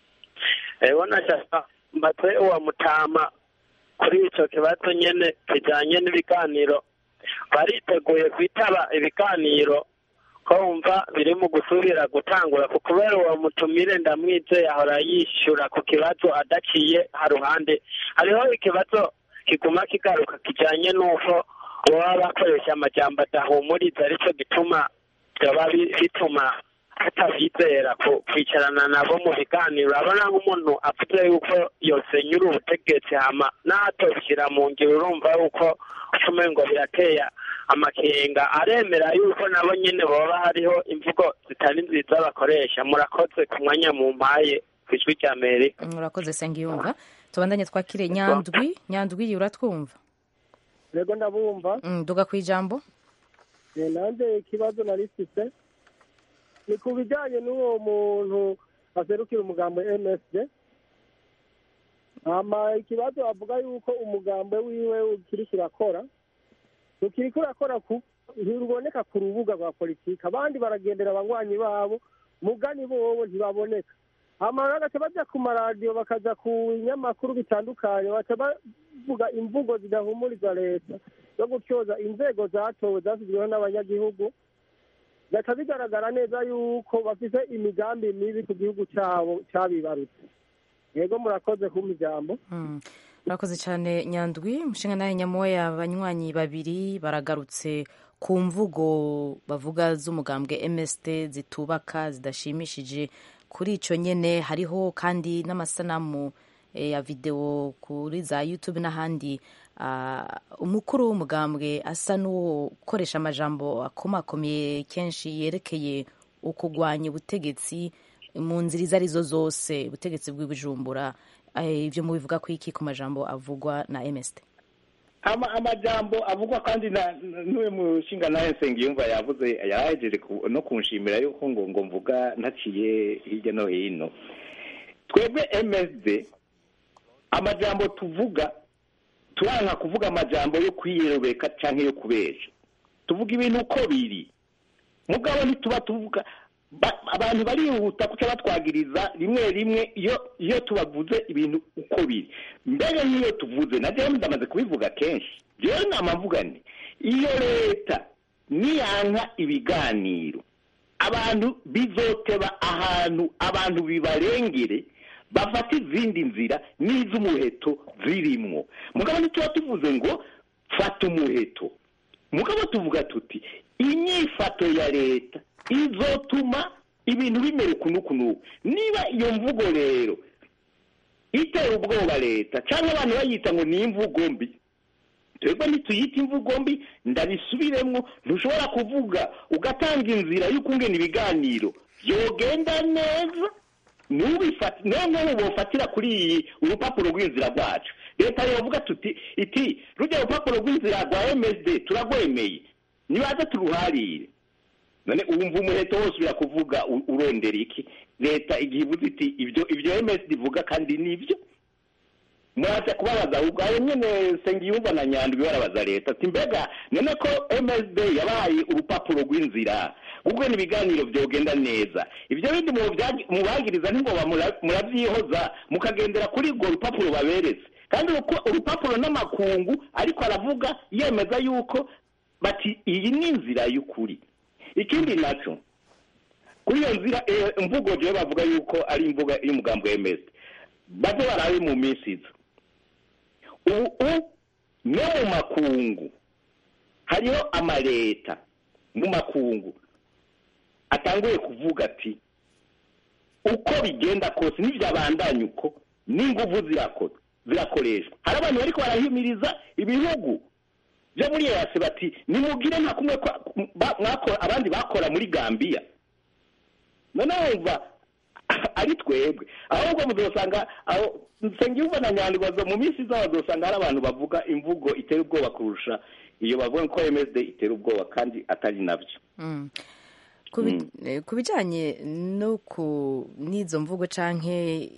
Speaker 10: ego nashaka mbatwe uwa mutama kuri icyo kibazo nyene kijanye n'ibiganiro bariteguye kwitaba ibiganiro ko wumva biri mu gusubira gutangura ku kubera uwo mutumire ndamwizeye ahora yishyura ku kibazo adaciye haruhande hariho ikibazo kiguma kigaruka kijanye n'uko baba bakoresha amajambo adahumuriza aricyo gituma byaba bi- bituma tutabizera ku- kwicarana nabo mu biganiro urabona nk'umuntu avuze yuko yosenyura ubutegetsi hama n'atobishyira mu ngiro urumva yuko ushomeye ngo birateye amakenga aremera yuko nabo nyine baba hariho imvugo zitari nziza bakoresha murakoze ku mwanya mu mpaye ku ijwi rya amerika
Speaker 1: murakoze nsengiyumva tubandanye twakire nyandwi nyandwi uratwumva
Speaker 11: yego ndabumva
Speaker 1: Mm, duga ku ijambo
Speaker 11: Eh, nanjye ikibazo narifise ni ku bijyanye n'uwo muntu aserukira umugambo msd hama ikibazo avuga yuko umugambo wiwe ukiri kirakora ukiri kurakora ku ntiruboneka ku rubuga rwa politiki abandi baragendera abanywanyi babo mugani bobo ntibaboneka hama bagaca baja ku maradiyo bakaja ku binyamakuru bitandukanye baca bavuga imvugo zidahumuriza leta zo gutyoza inzego zatowe zashyizweho n'abanyagihugu bigaca bigaragara neza yuko bafite imigambi mibi ku gihugu cyabo cyabibarutse yego murakoze kumpa ijambo
Speaker 1: Mm. murakoze cyane nyandwi umushinga nawe nyamoya abanywanyi babiri baragarutse ku mvugo bavuga z'umugambwe mst zitubaka zidashimishije kuri icyo nyine hariho kandi n'amasanamu eh, ya videwo kuri za youtube n'ahandi ah, umukuru w'umugambwe asa n'ukoresha amajambo akomakomeye kenshi yerekeye ukugwanya ubutegetsi mu nzira izo arizo zose ubutegetsi bw'ibujumbura eh, ibyo mubivuga ku iki ku majambo avugwa na mst
Speaker 7: ama amajambo avugwa kandi na n'uyu mushinga nawe nsengiyumva yavuze yahejeje ku- no kunshimira yuko ngo ngo mvuga ntaciye hirya no hino twebwe msd amajambo tuvuga turanka kuvuga amajambo yo kwiyerobeka cyangwa yo kubesha tuvuga ibintu uko biri mugabo ntituba tuvuga ba- abantu barihuta kuca batwagiriza rimwe rimwe iyo iyo tubavuze ibintu uko biri mbere n'iyo tuvuze na jewe ndamaze kubivuga kenshi jewe nama mvuga nti iyo leta niyanka ibiganiro abantu bizoteba ahantu abantu bibarengere bafata izindi nzira n'iz'umuheto zirimwo mugabo ntituba tuvuze ngo fata umuheto mugabo tuvuga tuti inyifato ya leta izotuma ibintu bimera ukunuku nuku niba iyo mvugo rero itera ubwoba leta cyangwa abantu bayita ngo ni imvugo mbi twebwe ntituyite imvugo mbi ndabisubiremo ntushobora kuvuga ugatanga inzira y'ukungena ibiganiro byogenda neza ntubifate niyo nk'ubu bofatira kuri iyi urupapuro rw'inzira rwacu leta yovuga tuti iti rujya urupapuro rw'inzira rwa msd turagwemeye nibaze turuharire none wumva umuheto wose urakuvuga u- urondera iki leta igihe ivuze iti ibyo ibyo msd ivuga kandi nibyo muraza kubabaza ubwo ayo nyene sengiyumva na nyandwi barabaza leta ati mbega none ko msd yabahaye urupapuro rw'inzira ubwo ibiganiro byogenda neza ibyo bindi mu byagi- mubagiriza ntingoba mura- muravyihoza mukagendera kuri urwo rupapuro baberetse kandi uruko- urupapuro n'amakungu ariko aravuga yemeza yuko bati iyi ni inzira y'ukuri ikindi naco kuri iyo nzira eh, imvugo jewe bavuga yuko ari imvuga y'umugambi wa ms baze barabe mu minsi iza ubu no mu makungu hariho amaleta mu makungu atanguye kuvuga ati uko bigenda kose n'ibyabandanya uko n'inguvu zirakora zirakoreshwa hari abantu bariko barahimiriza ibihugu byo muri yase bati nimugire nka kumwe kwa- ba- mwakora abandi bakora muri gambiya none wumva ari twebwe ahubwo muzosanga aho nsengiyumva na nyandwazo mu minsi izaho bazosanga hari abantu bavuga imvugo itera ubwoba kurusha iyo bavuga ko msd itera ubwoba kandi atari nabyo
Speaker 1: Mm. Ku bi- eh, ku bijyanye no ku n'izo mvugo canke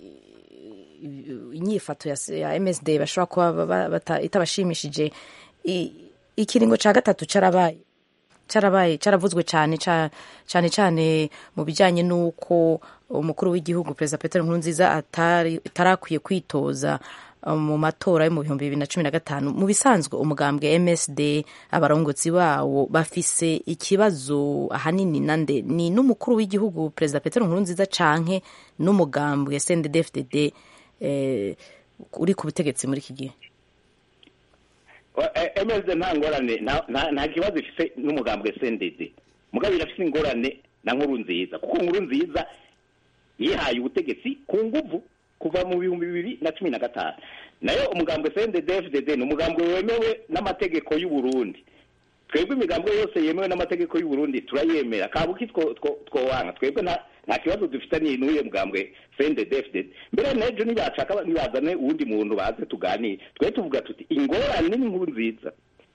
Speaker 1: i- inyifato ya, ya MSD bashobora kuba ba- bata- itabashimishije i- ikiringo ca gatatu carabaye carabaye caravuzwe cyane ca- cyane cyane mu bijyanye n'uko umukuru w'igihugu perezida Petero Nkurunziza atari atarakwiye kwitoza uh, mu matora yo mu bihumbi bibiri na cumi na gatanu mu bisanzwe umugambwe MSD abarongozi bawo bafise ikibazo ahanini nande ni n'umukuru w'igihugu perezida Petero Nkurunziza canke n'umugambwe CNDD-FDD eh, uri ku butegetsi muri iki gihe
Speaker 7: msd nta ngorane nta- nta nta kibazo ifite n'umugambwe sendede mugabo irafite ingorane na nkuru nziza kuko nkuru nziza yihaye ubutegetsi ku nguvu kuva mu bihumbi bibiri na cumi na gatanu nayo umugambwe sendede fdd ni umugambwe wemewe n'amategeko y'u Burundi twebwe imigambwe yose yemewe n'amategeko y'u Burundi turayemera kabuki two- two- twowanga twebwe nta nta kibazo dufitaniye n'uyo mugambwe sendede fdd mbere n'ejo nibashaka nibazane uwundi muntu baze tuganire twe tuvuga tuti ingorane ni inkuru nziza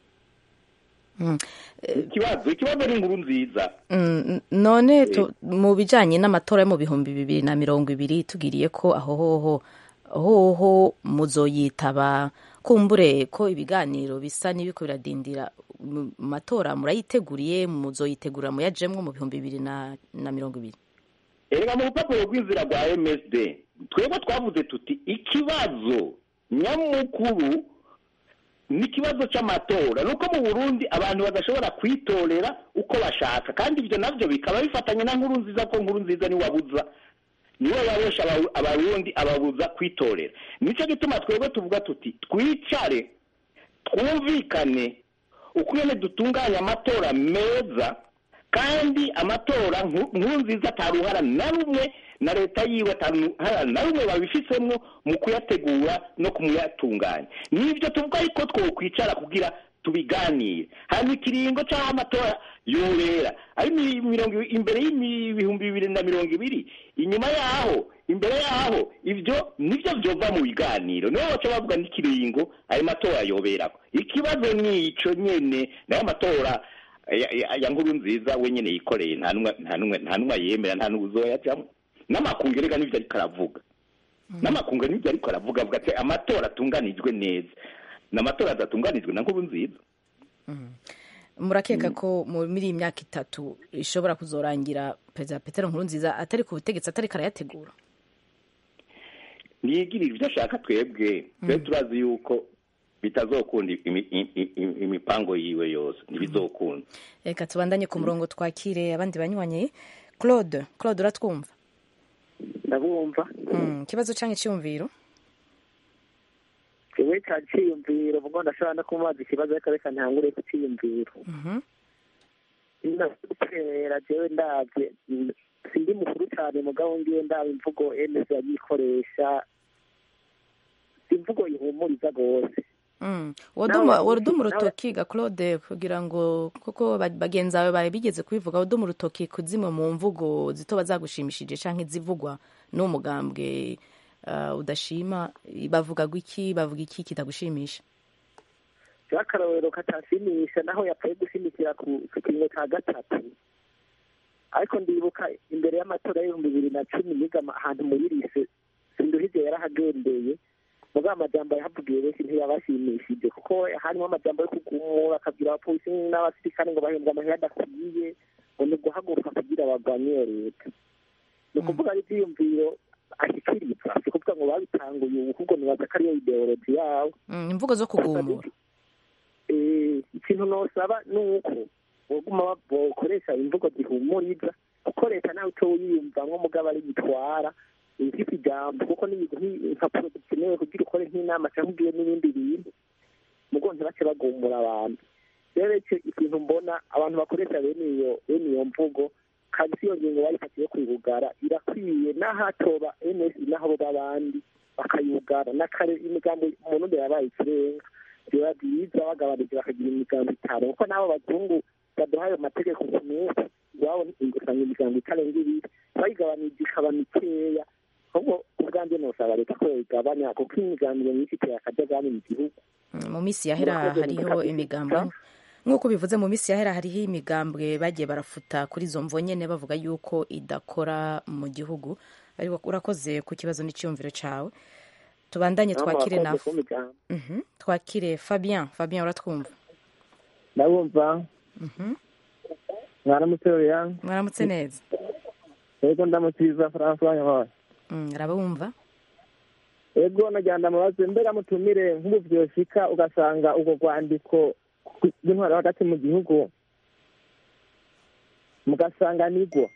Speaker 1: Mm.
Speaker 7: ikibazo ikibazo ni inkuru nziza
Speaker 1: Mm, none tu- mu bijyanye n'amatora yo mu bihumbi bibiri na mirongo ibiri tugiriye ko aho hoho hoho muzoyitaba kumbure ko ibiganiro bisa n'ibiko biradindira mu matora murayiteguriye muzoyitegura muyajemwo mu bihumbi bibiri na, na mirongo ibiri
Speaker 7: erega mu rupapuro rw'inzira rwa msd twebwe twavuze tuti ikibazo nyamukuru ni ikibazo cy'amatora ni uko mu burundi abantu badashobora kwitorera uko bashaka kandi ibyo nabyo bikaba bifatanye na nkuru nziza ko nkuru nziza niwe wabuza niwe wabesha aba- abarundi ababuza kwitorera nicyo gituma twebwe tuvuga tuti twicare twumvikane ukwene dutunganya amatora meza kandi amatora nku- nkuru nziza ataruhara na rumwe na leta yiwe ataruhara na rumwe babifisemo mu kuyategura no kumuyatunganya nibyo tuvuga ariko twokwicara kugira tubiganire hanyuma ikiringo cy'aho amatora yobera ari mi- mirongo i- imbere y'ibihumbi bibiri na mirongo ibiri inyuma yaho imbere yaho ibyo nibyo byova mu biganiro nibo baca bavuga n'ikiringo ayo matora yoberako ikibazo ni ico nyene nayo amatora ya- ya ya nkuru nziza we nyene yikoreye nta numwe nta numwe nta numwe yemera nta numwe uzoyajamwo n'amakungu erega nivyo ariko aravuga n'amakungu nivyo ariko aravuga avuga ati amatora atunganijwe neza n'amatora adatunganijwe na nkuru nziza
Speaker 1: murakeka ko muri iyi myaka itatu ishobora kuzorangira perezida petero nkurunziza atari ku butegetsi atari karayategura
Speaker 7: ntiyigirire ibyo ashaka twebwe twe turazi yuko bitazokunda imi- imi- imi- imipango yiwe yose ntibizokunda
Speaker 1: reka tubandanye ku murongo twakire abandi banywanyi claude claude uratwumva
Speaker 12: ndabumva
Speaker 1: Mm, ikibazo cyangwa icyumviro
Speaker 12: jewe ca ciyumviro ubwo ndashobora no kumubaza ikibazo ariko reka ntangure ku ciyumviro
Speaker 1: Mhm.
Speaker 12: ndakera jewe ndavye mm, sindi mukuru cane mugabo ngiye ndaba imvugo ms yayikoresha si imvugo ihumuriza rwose
Speaker 1: Mm.
Speaker 12: Nawe
Speaker 1: waduma
Speaker 12: wabuze-
Speaker 1: waduma
Speaker 12: nawe-
Speaker 1: urutoki ga claude kugira ngo kuko ba- bagenzi bawe bari bigeze kubivuga waduma urutoki ku zimwe mu mvugo zito bazagushimishije canke izivugwa n'uwo mugambwe uh, udashima bavuga iki bavuga iki kitagushimisha
Speaker 12: akarorero katashimisha naho yapfuye gushimikira ku ku kiringo ca gatatu ariko ndibuka imbere y'amatora y'ibihumbi bibiri na cumi niga ama- ahantu muri rise sinduhije yarahagendeye mugabo amajambo yahavugiye benshi ntiyabashimishije kuko harimo amajambo yo kugumura akabwira abapolisi n'abasirikare ngo bahembwe amahera adakwiye ngo ni uguhaguruka kugira barwanye iyo leta ni ukuvuga ari ivyiyumviro ashikiriza si kuvuga ngo babitanguye ubu ahubwo nibaza ko ariyo ideoloji yabo
Speaker 1: Mm, imvugo zo kugumura
Speaker 12: Eh, ikintu nosaba ni uko boguma bokoresha imvugo zihumuriza kuko leta nawe uco wiyumvamwo mugabo ari gitwara ifite ijambo kuko n'ibintu nk'i- impapuro zikenewe kugira ukore nk'inama cyangwa ugire n'ibindi bintu mugo ntibace bagumura abantu rero ico ikintu mbona abantu bakoresha bene iyo bene iyo mvugo kandi si iyo ngingo bayifatiye kwibugara irakwiye n'ahatoba ns n'aho b'abandi bakayugara n'akare imigambo umuntu mbere yabaye ikirenga biba byiza bagabanije bakagira imigambo itanu kuko n'abo bazungu baduha ayo mategeko ku munsi iwabo usanga imigambo itarenga ibiri bayigabanije ikaba mikeya ahubwo ubwanjye nosaba leta ko yoyigabanya kuko imigambi myinshi iteye akajagari mu gihugu
Speaker 1: Mm, mu minsi yahera
Speaker 12: Murakoze,
Speaker 1: hariho
Speaker 12: murakoze.
Speaker 1: imigambwe nk'uko bivuze mu minsi yahera hariho imigambwe bagiye barafuta kuri izo mvo nyene bavuga yuko idakora mu gihugu ariko urakoze ku kibazo n'icyumviro cawe tubandanye
Speaker 12: Namwe
Speaker 1: twakire na
Speaker 12: murakoze kumpa ijambo.
Speaker 1: Mhm. twakire fabien fabien uratwumva
Speaker 13: ndabumva
Speaker 1: Mhm.
Speaker 13: mwaramutse Liliane
Speaker 1: mwaramutse neza
Speaker 13: yego ndamukiriza francois nyamara
Speaker 1: Mm, arabumva
Speaker 13: yego nagira ndamubaze mbega mutumire nk'ubu vyoshika ugasanga ubwo rwandiko rw'intwaro hagati mu gihugu mugasanga nigwo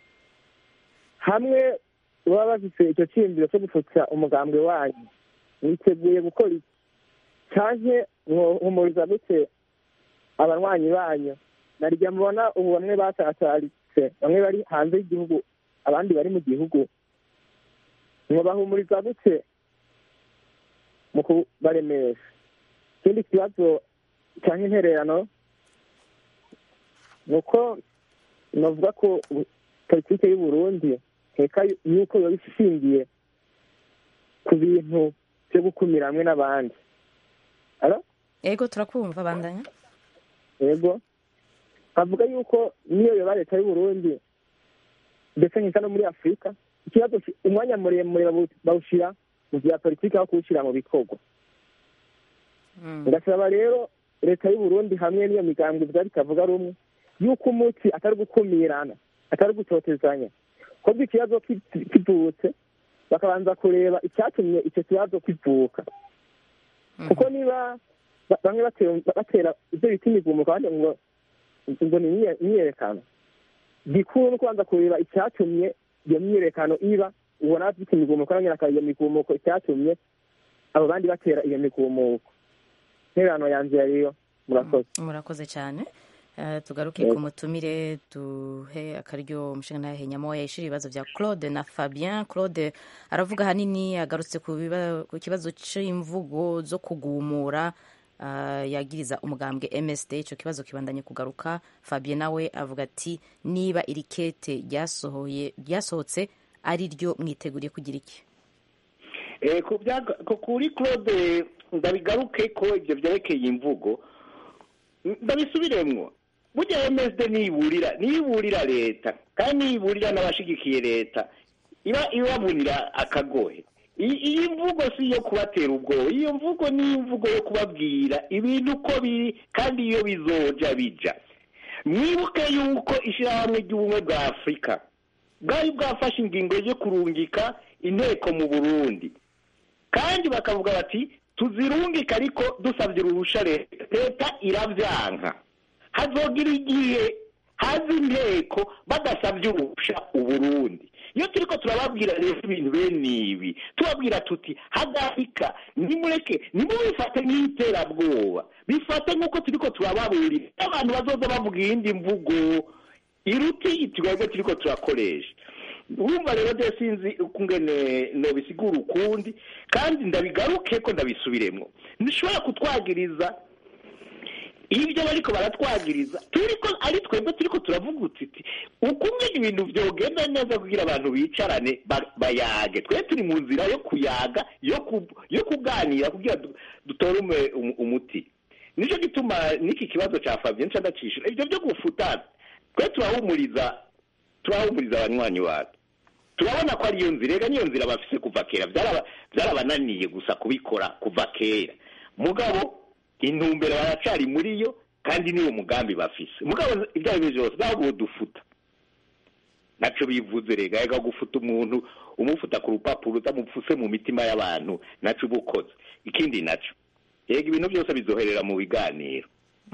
Speaker 13: hamwe baba bafise ico ciyumviro co gufutsa umugambwe wanyu mwiteguye gukora iki canke mwohumuriza gute abanywanyi banyu narya mubona ubu bamwe basataritse bamwe bari hanze y'igihugu abandi bari mu gihugu mwobahumuriza gute mu kubaremesha ikindi kibazo cyangwa intererano ni uko navuga ko u- politike y'u Burundi nkeka yuko yoba ishingiye ku bintu byo gukumira hamwe n'abandi Alo?
Speaker 1: ego turakumva bandanya
Speaker 13: yego bavuga yuko niyo yoba leta y'u Burundi ndetse nkeka no muri afurika ikibazo ki- umwanya muremure bawu- bawushyira mu bya politiki aho kuwushyira mu bikorwa ngasaba rero leta y'u Burundi hamwe n'iyo migambwe ivuga bitavuga rumwe yuko umuti atari gukumirana atari gutotezanya kobwa ikibazo ki- kivutse bakabanza kureba icyatumye icyo kibazo kivuka kuko niba ba- bamwe batera batera ibyo bita imigumuko abandi ngo ngo ni imye- imyiyerekano gikuru ni kubanza kureba icyatumye iyo myiyerekano iba ubona bafite imigumuko nanyine akaba iyo migumuko icyatumye abo bandi batera iyo migumuko intererano yanjye yariyo murakoze
Speaker 1: murakoze cyane Eh, tugaruke ku mutumire duhe akaryo umushinga nyamoya yishira ibibazo bya claude na fabien claude aravuga ahanini agarutse ku biba- ku kibazo c'imvugo zo kugumura ah, yagiriza umugambwe msd icyo kibazo kibandanye kugaruka fabien nawe avuga ati niba iri kete ryasohoye ryasohotse ari ryo mwiteguriye kugira iki
Speaker 7: Eh, ku byaga- ku- kuri claude ndabigaruke ko ibyo byerekeye imvugo ndabisubiremwo burya msd niyiburira niyiburira leta kandi niyiburira n'abashigikiye leta iba ibabunira akagohe I- iyi mvugo si iyo kubatera ubwoba iyo mvugo ni imvugo yo kubabwira ibintu uko biri kandi iyo bizoja bija mwibuke yuko ishyirahamwe ry'ubumwe bwa afurika bwari bwafashe ingingo yo kurungika inteko mu burundi kandi bakavuga bati tuzirungike ariko dusabye uruhusha leta leta irabyanka hazogira igihe haza inteko badasabye uruhusha uburundi iyo turiko turababwira rero ibintu bene ibi tubabwira tuti hagarika nimureke nimubifate nk'iterabwoba bifate nk'uko turiko turababurira abantu bazoza bavuga iyindi mvugo iruti twebwe turiko turakoresha urumva rero de sinzi ukungene nobisigura ukundi kandi ndabigaruke ko ndabisubiremwo ntishobora kutwagiriza ibyo bariko baratwagiriza turiko ari twebwe turiko turavuga uti ukumwe ibintu vyogenda neza kugira abantu bicarane ba- bayage twe turi mu nzira yo kuyaga yo ku- yo kuganira kugira du- dutore ume- umu- umuti nico gituma n'iki kibazo ca Fabien nca ndacishura ivyo vyo gufutana twe turahumuriza turahumuriza abanywanyi bacu turabona ko ariyo nzira ega niyo nzira bafise kuva kera Vyaraba- vyarabananiye gusa kubikora kuva kera mugabo intumbero baracari muri yo kandi niwo mugambi bafise mugabo ibyo ari byo byose ntabwo dufuta naco bivuze rega ega gufuta umuntu umufuta ku rupapuro utamupfuse mu mitima y'abantu naco uba ukoze ikindi naco yega ibintu byose bizoherera mu biganiro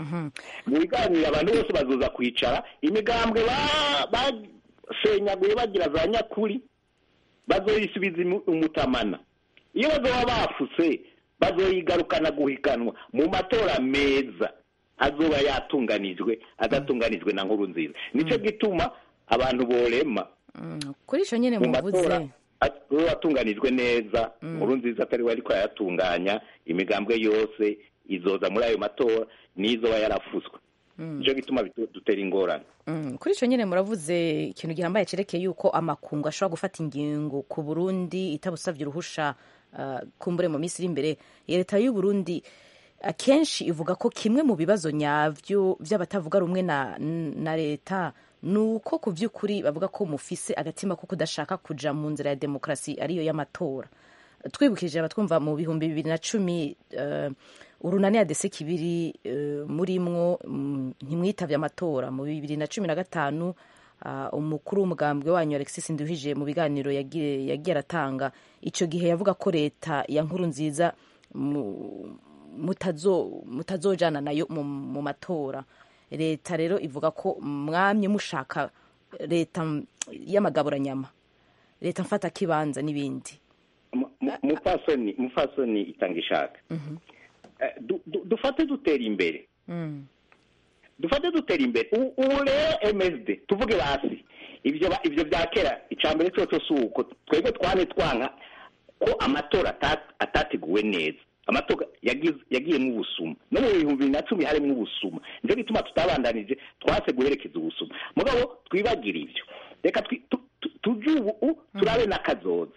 Speaker 7: mu biganiro abantu bose bazoza kwicara imigambwe ba- basenyaguye bagira za nyakuri bazoyisubiza imu- umutamana iyo bazoba bafuse bazoyigarukana guhiganwa mu matora meza azoba yatunganijwe adatunganijwe na nkuru nziza nico gituma abantu borema
Speaker 1: kuri ico nyene
Speaker 7: mu
Speaker 1: muvuze
Speaker 7: matora azoba yatunganijwe neza nkuru nziza atari we ariko arayatunganya imigambwe yose izoza muri ayo matora n'izoba yarafuswe nico gituma bitu- dutera ingorane
Speaker 1: Mm, kuri ico nyene muravuze ikintu gihambaye cerekeye yuko amakungu ashobora gufata ingingo ku Burundi itabusavye uruhusha uh, kumbure mu minsi iri imbere leta y'u Burundi akenshi ivuga ko kimwe mu bibazo nyavyo vy'abatavuga rumwe na, na leta nuko ku vy'ukuri bavuga ko mufise agatima ko kudashaka kuja mu nzira ya demokrasi ariyo y'amatora twibukije abatwumva mu bihumbi bibiri na cumi uh, urunani adese kibiri uh, murimwo mm, ntimwitavye amatora mu bibiri na cumi na gatanu uh, umukuru w'umugambwe wanyu alexis nduhije mu biganiro yagiye yagiye aratanga ico gihe yavuga ko leta ya nkuru nziza mu- mutazo mutazojana nayo mu, mu matora leta rero ivuga ko mwamye mushaka leta mm, y'amagaburanyama leta mfata kibanza n'ibindi
Speaker 7: Mu- mu- mupfasoni mupfasoni itanga ishaka Eh, du- du- dufate dutera imbere
Speaker 1: mm.
Speaker 7: dufate dutera imbere U- ubu rero msd tuvuge basi ibyo ba- ibyo bya kera icambere cyose si uko twebwe twane twanka ko amatora ata- atateguwe neza amatora yagize- yagiyemo ubusuma no mu bihumbi bibiri na cumi harimo ubusuma nicyo gituma tutabandanije twase guherekeza ubusuma mugabo twibagire ibyo reka twi- tu- tu- tuje ubu u- turabe n'akazoza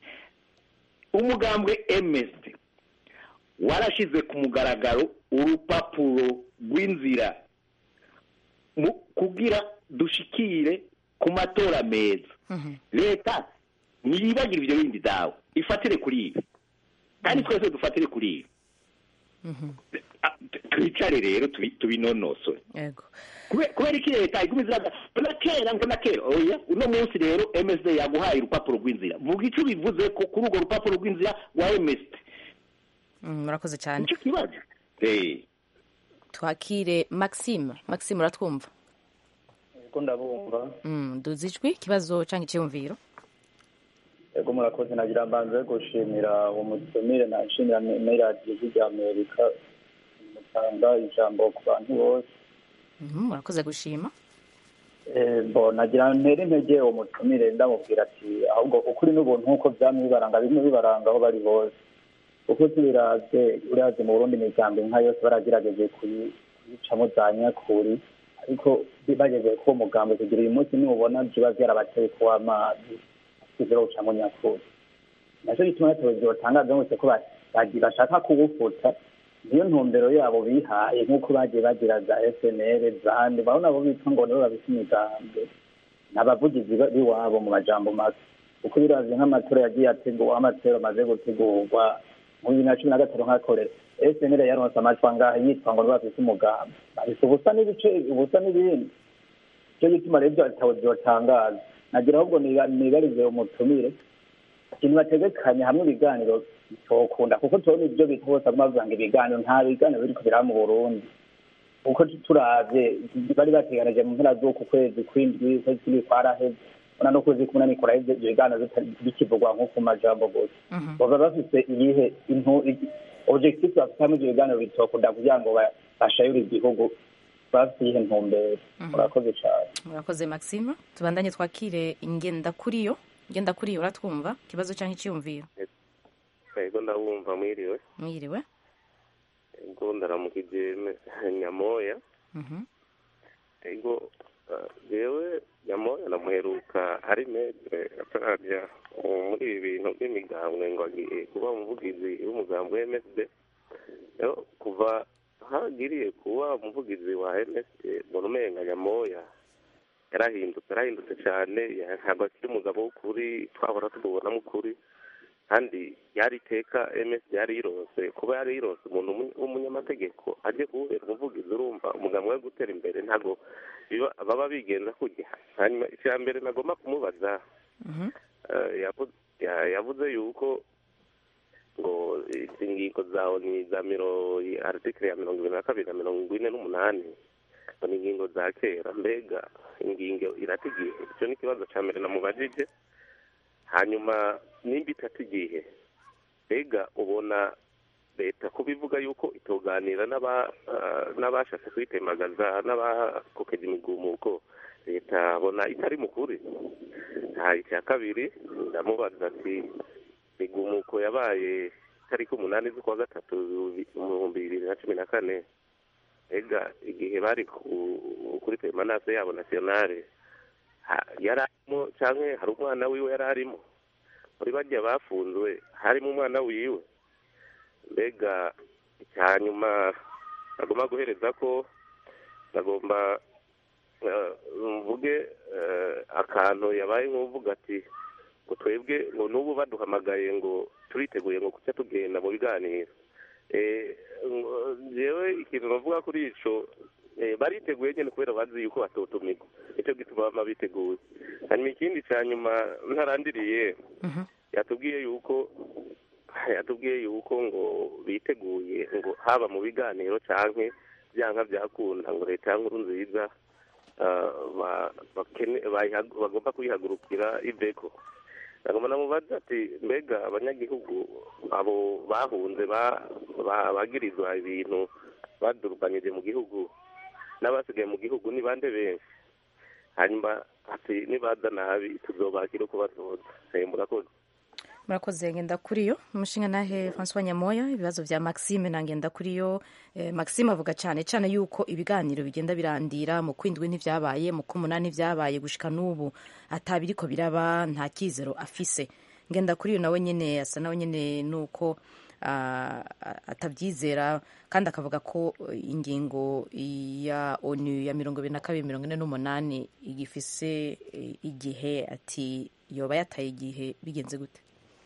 Speaker 7: umugambwe msd warashize ku mugaragaro urupapuro rw'inzira mu- kugira dushikire ku matora meza leta ntiyibagire ibyo bindi dawe ifatire kuri ibi kandi twese dufatire kuri ibi Ah, t- twicare rero tubi- tubinonosore
Speaker 1: yego
Speaker 7: Kube- kubera iki leta iguma iziraga ngo na kera ngo na kera oya uno munsi rero msd yaguhaye urupapuro rw'inzira vuga icyo bivuze ko kuri urwo rupapuro rw'inzira wa msd
Speaker 1: Mm, murakoze cyane
Speaker 7: nicyo kibazo Eh.
Speaker 1: twakire maxime maxime uratwumva
Speaker 14: Ego ndabumva
Speaker 1: mm, duzi ijwi ikibazo canke iciyumviro
Speaker 14: ego murakoze nagira mbanze gushimira uwo mutumire nashimira n'iradiyo rya amerika mutanga ijambo ku bantu bose
Speaker 1: Mhm, murakoze gushima
Speaker 14: Eh, bo nagira ntere intege uwo mutumire ndamubwira ati ahubwo ukuri n'ubuntu nk'uko byamye bibaranga bimwe bibaranga aho bari hose kuko tubiraze uraze mu burundi imiryango inka yose baragerageje kuyi- kuyicamo za nyakuri ariko bageze ko umugambi kugira uyu munsi nubona biba byarabateye kuwa amazi kizero gucamo nyakuri nacyo gituma abayobozi batangaza bose ko ba- bagi- bashaka kuwufuta niyo ntumbero yabo bihaye nk'uko bagiye bagira za fnr zandi urabona abo bitwa ngo nibo babise imigambi ni abavugizi ba- b'iwabo mu majambo make uko biravye nk'amatora yagiye ategurwa amatora amaze gutegurwa mu bibiri na cumi na gatanu nk'akorera snl yaronse amajwi angahe yitwa ngo ntibafise umugambi bafise ubusa n'ibice ubusa n'ibindi icyo gituma rero ibyo bitabo vyotangaza nagira ahubwo niba- nibarize umutumire ikintu bategekanye hamwe ibiganiro bitokunda kuko tubona ibyo bita bose bavuga ngo ibiganiro nta biganiro biriko biraba mu burundi kuko turavye bari bateganije mu mpera z'uku kwezi kw'indwi ukwezi kw'indwi kwaraheze ubona n'ukwezi k'umunani kuraheze ibyo biganiro bitari- bikivugwa nko ku majambo gusa baba bafise iyihe intu objectif bafite hamwe ibyo biganiro bitokunda kugira ngo ba- bashayure igihugu bafite iyihe ntumbero murakoze cane
Speaker 1: murakoze maxime tubandanye twakire ingenda kuriyo ngenda kuriyo uratwumva ikibazo cyangwa icyiyumviro
Speaker 15: ego ndabumva mwiriwe
Speaker 1: mwiriwe
Speaker 15: ego ndaramukije nyamoya
Speaker 1: Mhm.
Speaker 15: ego eh, jewe nyamoya namuheruka ari metre atarajya muri ibi bintu by'imigambwe ngo agiye kuba umuvugizi w'umugambi wa msd rero kuva hagiriye kuba umuvugizi wa msd mbona umenga nyamoya yarahindutse yarahindutse cyane ya- ntabwo akiri umugabo w'ukuri twahora tumubonamo ukuri kandi yari iteka ms yari yirose kuba yari yirose umuntu w'umu- w'umunyamategeko ajye kuwubera umuvugizi urumva umugambi wo gutera imbere ntabwo biba- baba bigenza kujya hanyuma icya mbere nagomba kumubaza eh, yavu- ya- yavuze yuko ngo izi ngingo zawe ni za miro aritikire ya mirongo ibiri na kabiri na mirongo ine n'umunani ngo ni ingingo za kera mbega ingingo irata igihe icyo ni ikibazo cya mbere namubajije hanyuma nimba itata igihe mbega ubona leta kuba ivuga yuko itoganira n'aba- ah, n'abashatse kuyitembagaza n'abakokeje imigumuko leta abona itari mukuri nta icya kabiri ndamubaza ati migumuko yabaye itariki umunani z'ukwa gatatu mu bihumbi bibiri na cumi na kane mbega igihe bari ku- kuri peremanase yabo nasiyonale ha- yari arimo cyangwa hari umwana wiwe yari arimo muri bajya bafunzwe harimo umwana wiwe mbega icya nyuma nagomba guhereza ko nagomba eh, mvuge eh, akantu yabaye nk'uvuga ati ngo twebwe ngo n'ubu baduhamagaye ngo turiteguye ngo kuca tugenda mu biganiro Eh, ngo- jewe ikintu bavuga kuri ico eh, bariteguye nyine kubera bazi yuko batotumirwa nicyo gituma bama biteguye hanyuma ikindi cya nyuma ntarandiriye yatubwiye yuko yatubwiye yuko ngo biteguye ngo haba mu biganiro canke byanka byakunda ngo leta ya nkuru nziza ah, ba- bakene- bayiha- bagomba kuyihagurukira iveko nagomba namubaza ati mbega abanyagihugu abo bahunze ba- ba- bagirizwa ibintu badurukanyije mu gihugu n'abasigaye mu gihugu ni bande benshi hanyuma ati nibaza nabi tuzobakira uko bazoza Eh, murakoze
Speaker 1: murakoze ngenda kuriyo umushinga nahe francois nyamoya ibibazo bya maxime na ngenda kuriyo eh, maxime avuga cyane cyane yuko ibiganiro bigenda birandira mu kwindwi ntivyabaye mu kumunani vyabaye gushika n'ubu atabiriko biraba nta kizero afise ngenda kuriyo nawe nyene asa nawe nyene nuko ah, atavyizera kandi akavuga ko eh, ingingo ya onu ya mirongo ibiri na kabiri mirongo ine n'umunani igifise eh, igihe ati yoba yataye igihe bigenze gute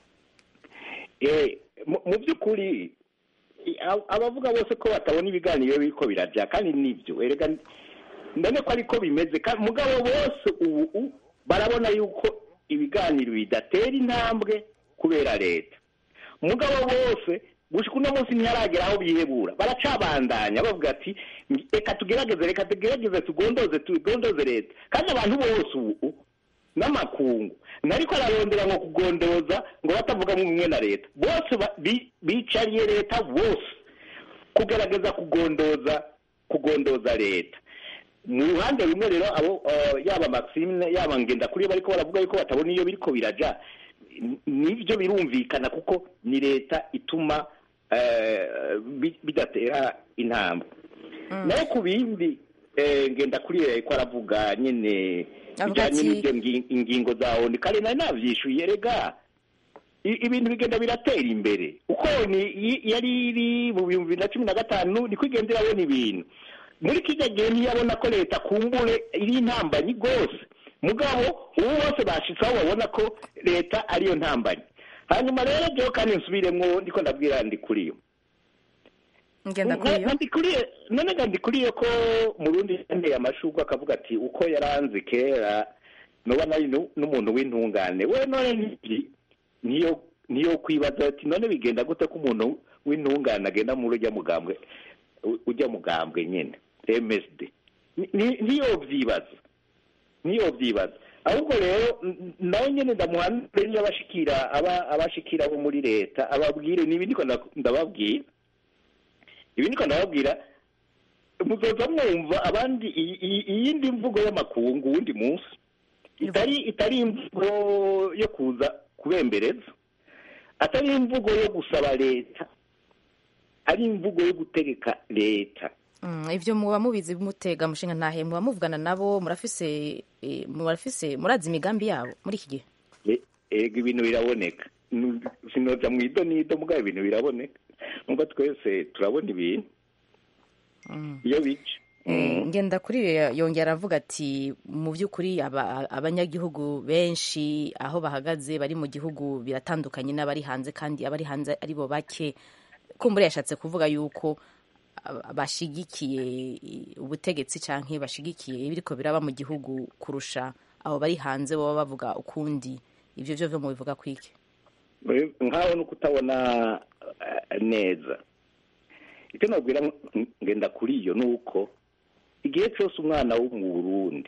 Speaker 7: Eh, mu mu by'ukuri i- ab- abavuga bose ko batabona ibiganiro biriko birajya kandi nibyo erega ndane ko ariko bimeze kandi mugabo bose ubu u- barabona yuko ibiganiro bidatera intambwe kubera leta mugabo bose gushika uno munsi ntiharagera aho bihebura baracabandanya bavuga ati "Ngi- reka tugerageze reka tugerageze tugondoze tugondoze leta kandi abantu bose ubu n'amakungu ntariko ararondera ngo kugondoza ngo batavuga mumwe na leta bose ba- bi- bicariye leta bose kugerageza kugondoza kugondoza leta mu ruhande rumwe rero abo eh, yaba maxime yaba ngenda kuri bariko baravuga yuko batabona iyo biriko biraja n- nivyo birumvikana kuko ni leta ituma eh, bi- bidatera intambwe nayo ku bindi eh, ngenda kuri ko aravuga nyine
Speaker 1: Avuga
Speaker 7: bijyanye
Speaker 1: ati-
Speaker 7: n'ibyo ngi- ingingo za oni kare nari navyishuye rega I- ibintu bigenda biratera imbere uko ni yi- yari iri mu bihumbi bibiri na cumi na gatanu niko igenda irabona ibintu muri kijya gihe ntiyabona ko leta kumbure iri intambanyi rwose mugabo ubu bose bashitse aho babona ko leta ariyo ntambanyi hanyuma rero byo kandi nsubiremwo ndiko ndabwira ndi kuri yo
Speaker 1: ngenda kuri yo
Speaker 7: ndikuriye none nga ndikuriye ko mu rundi yanteye amashurwe akavuga ati uko yaranze kera noba nari nu- n'umuntu w'intungane we none niki niyo niyo kwibaza ati none bigenda gute ko umuntu w'intungane agenda muri ujya mugambwe u- ujya mugambwe nyine MSD Ni- ni- niyo byibaza niyo byibaza ahubwo rero n- nawe nyine ndamuhanure niyo abashikira aba abashikira bo muri leta ababwire nibi ndiko nda- ndababwira ibi niko ndababwira muzoza mwumva abandi iyi- iyi- iyindi mvugo y'amakungu wundi munsi itari itari imvugo yo kuza kubembereza atari imvugo yo gusaba leta ari imvugo yo gutegeka leta
Speaker 1: Mm, ivyo muba mubizi mutega mushinga ntahe muba muvugana nabo murafise eh, murafise murazi imigambi yabo muri iki gihe
Speaker 7: E- ego ibintu biraboneka Nu- sinoza mu ido n'ido mugabo ibintu biraboneka nubwo twese turabona ibintu iyo bica
Speaker 1: Eh, ngenda kuri yo yongera aravuga ati mu by'ukuri aba- abanyagihugu benshi aho bahagaze bari mu gihugu biratandukanye n'abari hanze kandi abari hanze ari bo bake kumbura yashatse kuvuga yuko aba- bashigikiye ubutegetsi canke bashigikiye ibiriko biraba mu gihugu kurusha abo bari hanze baba bavuga ukundi ivyo vyo vyo mubivuga kwiki
Speaker 7: nkaho no kutabona eh, neza icyo nabwira ng- ngenda kuri iyo ni uko igihe cyose umwana wo mu burundi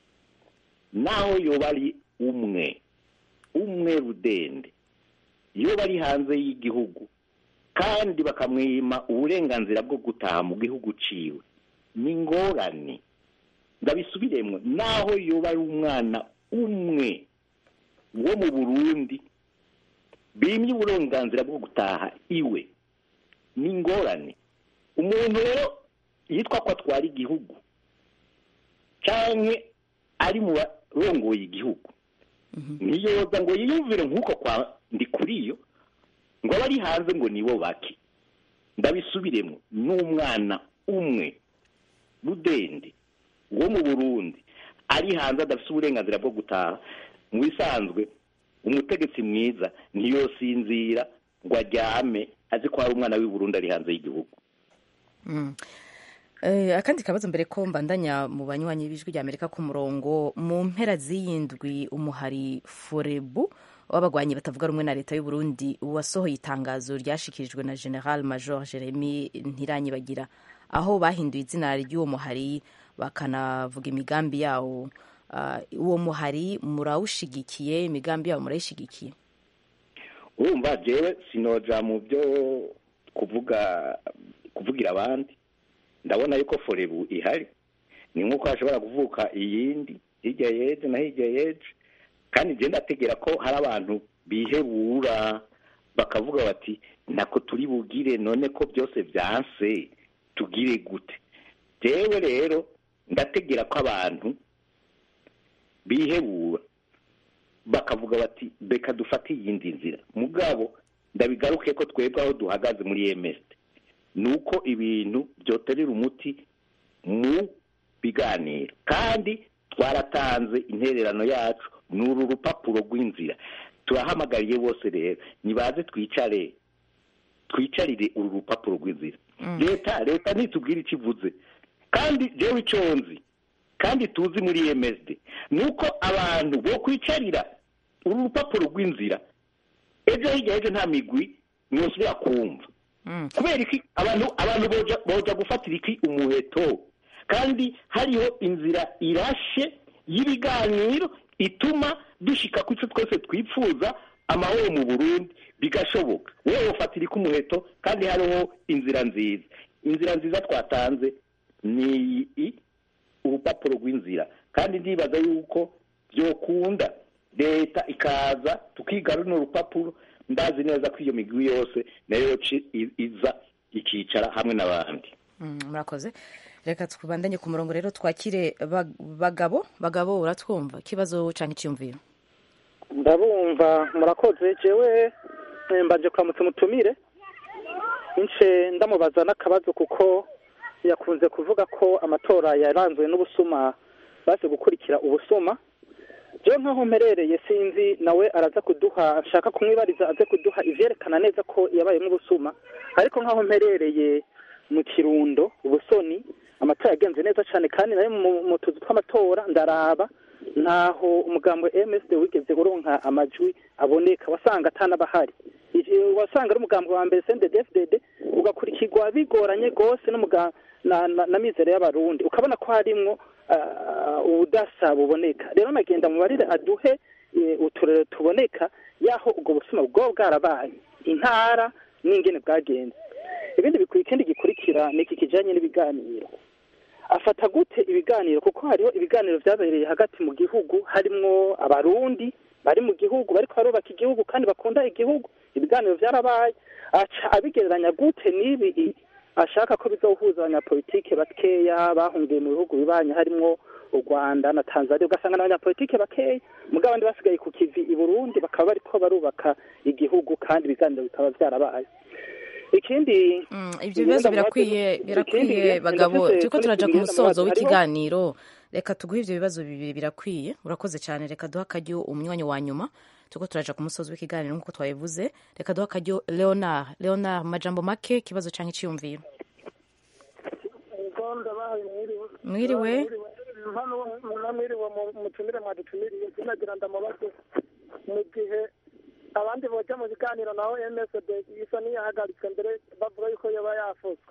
Speaker 7: naho yoba ari umwe umwe rudende iyo bari hanze y'igihugu kandi bakamwima uburenganzira bwo gutaha mu gihugu ciwe ni ingorane ndabisubiremwo naho yoba ari umwana umwe wo mu burundi bimye uburenganzira bwo gutaha iwe ni ingorane umuntu rero yitwa ko atwara igihugu cyangwa ari mu barongoye igihugu ntiyoza ngo yiyumvire nk'uko kwa ndi kuri yo ngo abe ari hanze ngo nibo bake ndabisubiremo n'umwana umwe rudende wo mu burundi ari hanze adafite uburenganzira bwo gutaha mu bisanzwe umutegetsi mwiza ntiyosinzira ngo aryame azi ko hari umwana w'i Burundi ari hanze y'igihugu
Speaker 1: Mm. Eh, akandi kabazo mbere ko mbandanya mu banywanyi b'ijwi rya amerika ku murongo mu mpera z'iyindwi umuhari forebu w'abagwanyi batavuga rumwe na leta y'u Burundi wasohoye itangazo ryashikirijwe na general major jeremy ntiranyibagira aho bahinduye izina ry'uwo muhari bakanavuga imigambi yawo Ah, uwo muhari murawushigikiye imigambi yawo murayishigikiye
Speaker 7: urumva jewe sinoja mu byo kuvuga kuvugira abandi ndabona yuko forebu ihari ni nk'uko hashobora kuvuka iyindi hirya yeje na hirya yeje kandi njye ndategera ko hari abantu bihebura bakavuga bati ntako turi bugire none ko byose byanse tugire gute jewe rero ndategera ko abantu bihebura bakavuga bati reka dufate iyindi nzira mugabo ndabigaruke ko twebwe aho duhagaze muri emesite ni uko ibintu byoterera umuti mu biganiro kandi twaratanze intererano yacu ni uru rupapuro rw'inzira turahamagariye bose rero nibaze twicare twicarire uru rupapuro rw'inzira leta leta ntitubwire icyo ivuze kandi jewe icyo nzi kandi tuzi muri emeside ni uko abantu bo kwicarira uru rupapuro rw'inzira ejo hirya y'ejo nta migwi mwosubira kumva kubera iki abantu abantu boja boja gufatira iki umuheto kandi hariho inzira irashe y'ibiganiro ituma dushika ku icyo twese twifuza amahoro mu burundi bigashoboka wowe ufatira iki umuheto kandi hariho inzira nziza inzira nziza twatanze ni iyi urupapuro rw'inzira kandi ndibaza yuko byokunda leta ikaza tukiga runo rupapuro ndazi neza ko iyo migwi yose nayo ci- i- iza ikicara hamwe n'abandi
Speaker 1: Mm, murakoze reka tubandanye ku murongo rero twakire Ba- bagabo bagabo uratwumva ikibazo canke iciyumviro
Speaker 16: ndabumva murakoze jewe eh, mbanje kuramutsa umutumire ince ndamubaza n'akabazo kuko yakunze kuvuga ko amatora yaranzwe n'ubusuma baze gukurikira ubusuma rero nk'aho mperereye sinzi nawe araza kuduha nshaka kumwibariza aze kuduha ivyerekana neza ko yabayemo ubusuma ariko nk'aho mperereye mu kirundo ubusoni amatora yagenze neza cyane kandi nayo mu mu tuzu tw'amatora ndaraba ntaho umugambo MSD wigeze uronka amajwi aboneka wasanga atanabahari Ije- wasanga ari umugambo wa mbere CNDD-FDD ugakurikirwa bigoranye gose n'umuga na, na, na mizero y'abarundi ukabona ko harimwo ah, ubudasa buboneka rero nagenda mubarire aduhe eh, uturere tuboneka yaho ubwo busuma bwo bwarabaye intara n'ingene bwagenze ibindi bikwiye ikindi gikurikira ni iki kijanye n'ibiganiro afata gute ibiganiro kuko hariho ibiganiro vyabereye hagati mu gihugu harimwo abarundi bari mu gihugu bariko barubaka igihugu kandi bakunda igihugu ibiganiro vyarabaye aca abigereranya gute n'ibi i- ashaka ko bizohuza abanyapolitike bakeya bahungiye mu bihugu bibanye harimwo u rwanda na tanzania ugasanga n'abanyapolitike bakeya mugabo abandi basigaye ku kivi i burundi bakaba bariko barubaka igihugu kandi ibiganiro bikaba vyarabaye ikindi
Speaker 1: ibyo bibazo birakwiye birakwiye bagabo turiko turaja ku musozo w'ikiganiro reka tuguhe ibyo bibazo bibiri birakwiye urakoze cyane reka duhe akaryo umwanya wa nyuma turiko turaja ku musozo w'ikiganiro nk'uko twabivuze reka duhe akaryo leonard leonard mu majambo make ikibazo canke iciyumviro mwiriwe
Speaker 11: mwiriwe mutumire mwadutumiriye sinagira ndamubaze mu gihe abandi boja mu biganiro naho msd isa niyahagaritswe mbere bavuga yuko yoba yafuzwe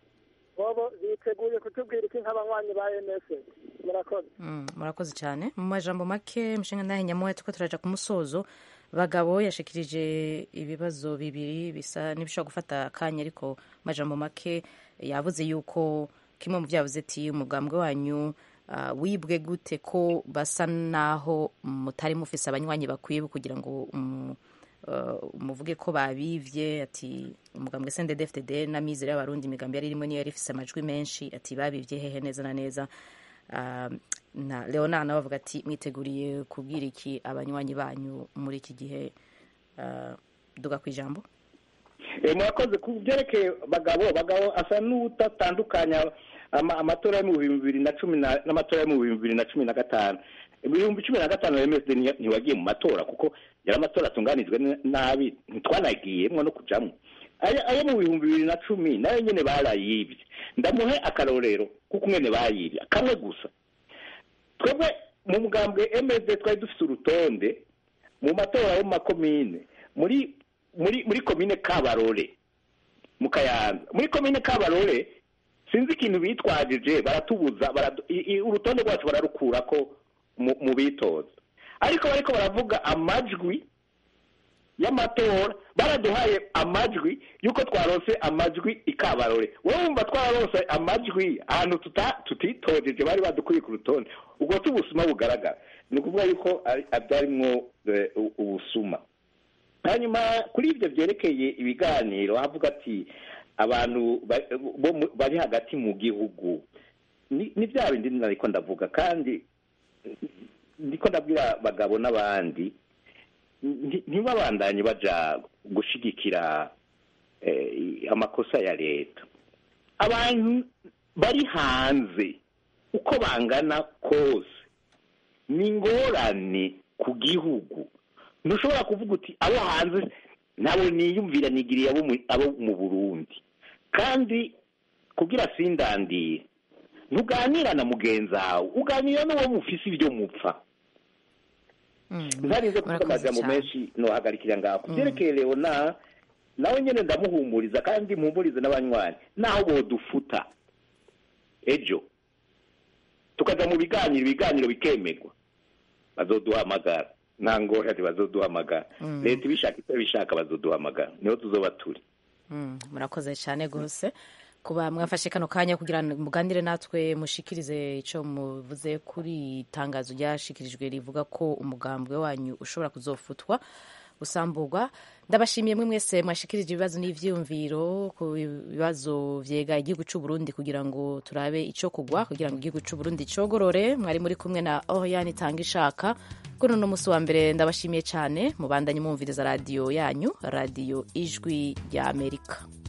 Speaker 11: bobo biteguye kutubwira iki nk'abanywanyi ba msd murakoze
Speaker 1: Mm, murakoze cyane mu majambo make mushinga nahe nyamuhe turiko turaja ku musozo bagabo yashikirije ibibazo bibiri bisa n'ibishobora gufata akanya ariko mu majambo make yavuze yuko kimwe mu vyavuze ati umugambwe wanyu ah, wibwe gute ko basa naho mutari mufise abanywanyi bakwiye kugira ngo um, uh, muvuge ko babivye ati umugambwe CNDD-FDD na mizero y'abarundi imigambi yari irimo niyo yari ifise amajwi menshi ati babivye hehe neza na neza Ah, na leonard nawe avuga ati mwiteguriye kubwira iki abanywanyi banyu muri iki gihe Ah, duga ku ijambo
Speaker 7: Eh, murakoze ku byerekeye bagabo bagabo asa n'utatandukanya ama- amatora yo mu bihumbi bibiri na cumi na- n'amatora yo mu bihumbi bibiri na cumi na gatanu ibihumbi cumi na gatanu msd nti- ntiwagiye mu matora kuko yari amatora atunganijwe n- nabi ntitwanagiyemwo no kujamwo ayo ayo mu bihumbi bibiri na cumi nayo nyene barayibye ndamuhe akarorero kuko mwene bayibye kamwe gusa twebwe mu mugambwe msd twari dufite urutonde mu matora yo mu makomine muri muri muri komine kabarore mu kayanza muri komine kabarore sinzi ikintu bitwajije baratubuza baradu, i, i, urutonde rwacu bararukura ko mu, mu bitoza ariko bariko baravuga amajwi y'amatora baraduhaye amajwi yuko twaronse amajwi i kabarore wowe wumva twararonse amajwi ahantu tuta- tutitojeje bari badukuye ku rutonde ubwo si ubusuma bugaragara ni ukuvuga yuko ari- byarimwo eh, u- ubusuma hanyuma kuri ibyo byerekeye ibiganiro havuga ati abantu ba- bo mu- bari hagati mu gihugu ni ni bya bindi nariko ndavuga kandi ndiko ndabwira abagabo n'abandi nti- ntibabandanye baja gushigikira eh, amakosa ya leta abantu bari hanze uko bangana kose ni ingorane ku gihugu ntushobora kuvuga uti abo hanze nabo niyumvira nigiriye abo mu- abo mu burundi kandi kugira sindandire ntuganira na mugenzi wawe uganira n'uwo mufise ibyo mupfa ntarinze kuvuga amajambo menshi nohagarikira ngaho ku byerekeye leona nawe nyene ndamuhumuriza kandi mpumurize n'abanywanyi naho bodufuta ejo tukaja mu biganiro ibiganiro bikemerwa bazoduhamagara nta ngorane bazoduhamagara
Speaker 1: Mm.
Speaker 7: leta ibishaka icyo bishaka bazoduhamagara niho tuzoba turi
Speaker 1: Mm, murakoze cyane rwose kuba mwafashe kano kanya kugira ngo muganire natwe mushikirize icyo muvuze kuri itangazo ryashikirijwe rivuga ko umugambwe wanyu ushobora kuzofutwa gusamburwa ndabashimiye mwe mwese mwashikirije ibibazo n'ivyiyumviro ku bibazo vyega igihugu c'u Burundi kugira ngo turabe ico kugwa kugira ngo igihugu c'u Burundi cogorore mwari muri kumwe na Oriane Tanga ishaka kuri uno musi wa mbere ndabashimiye cyane mubandanye mwumviriza radiyo yanyu radiyo ijwi rya Amerika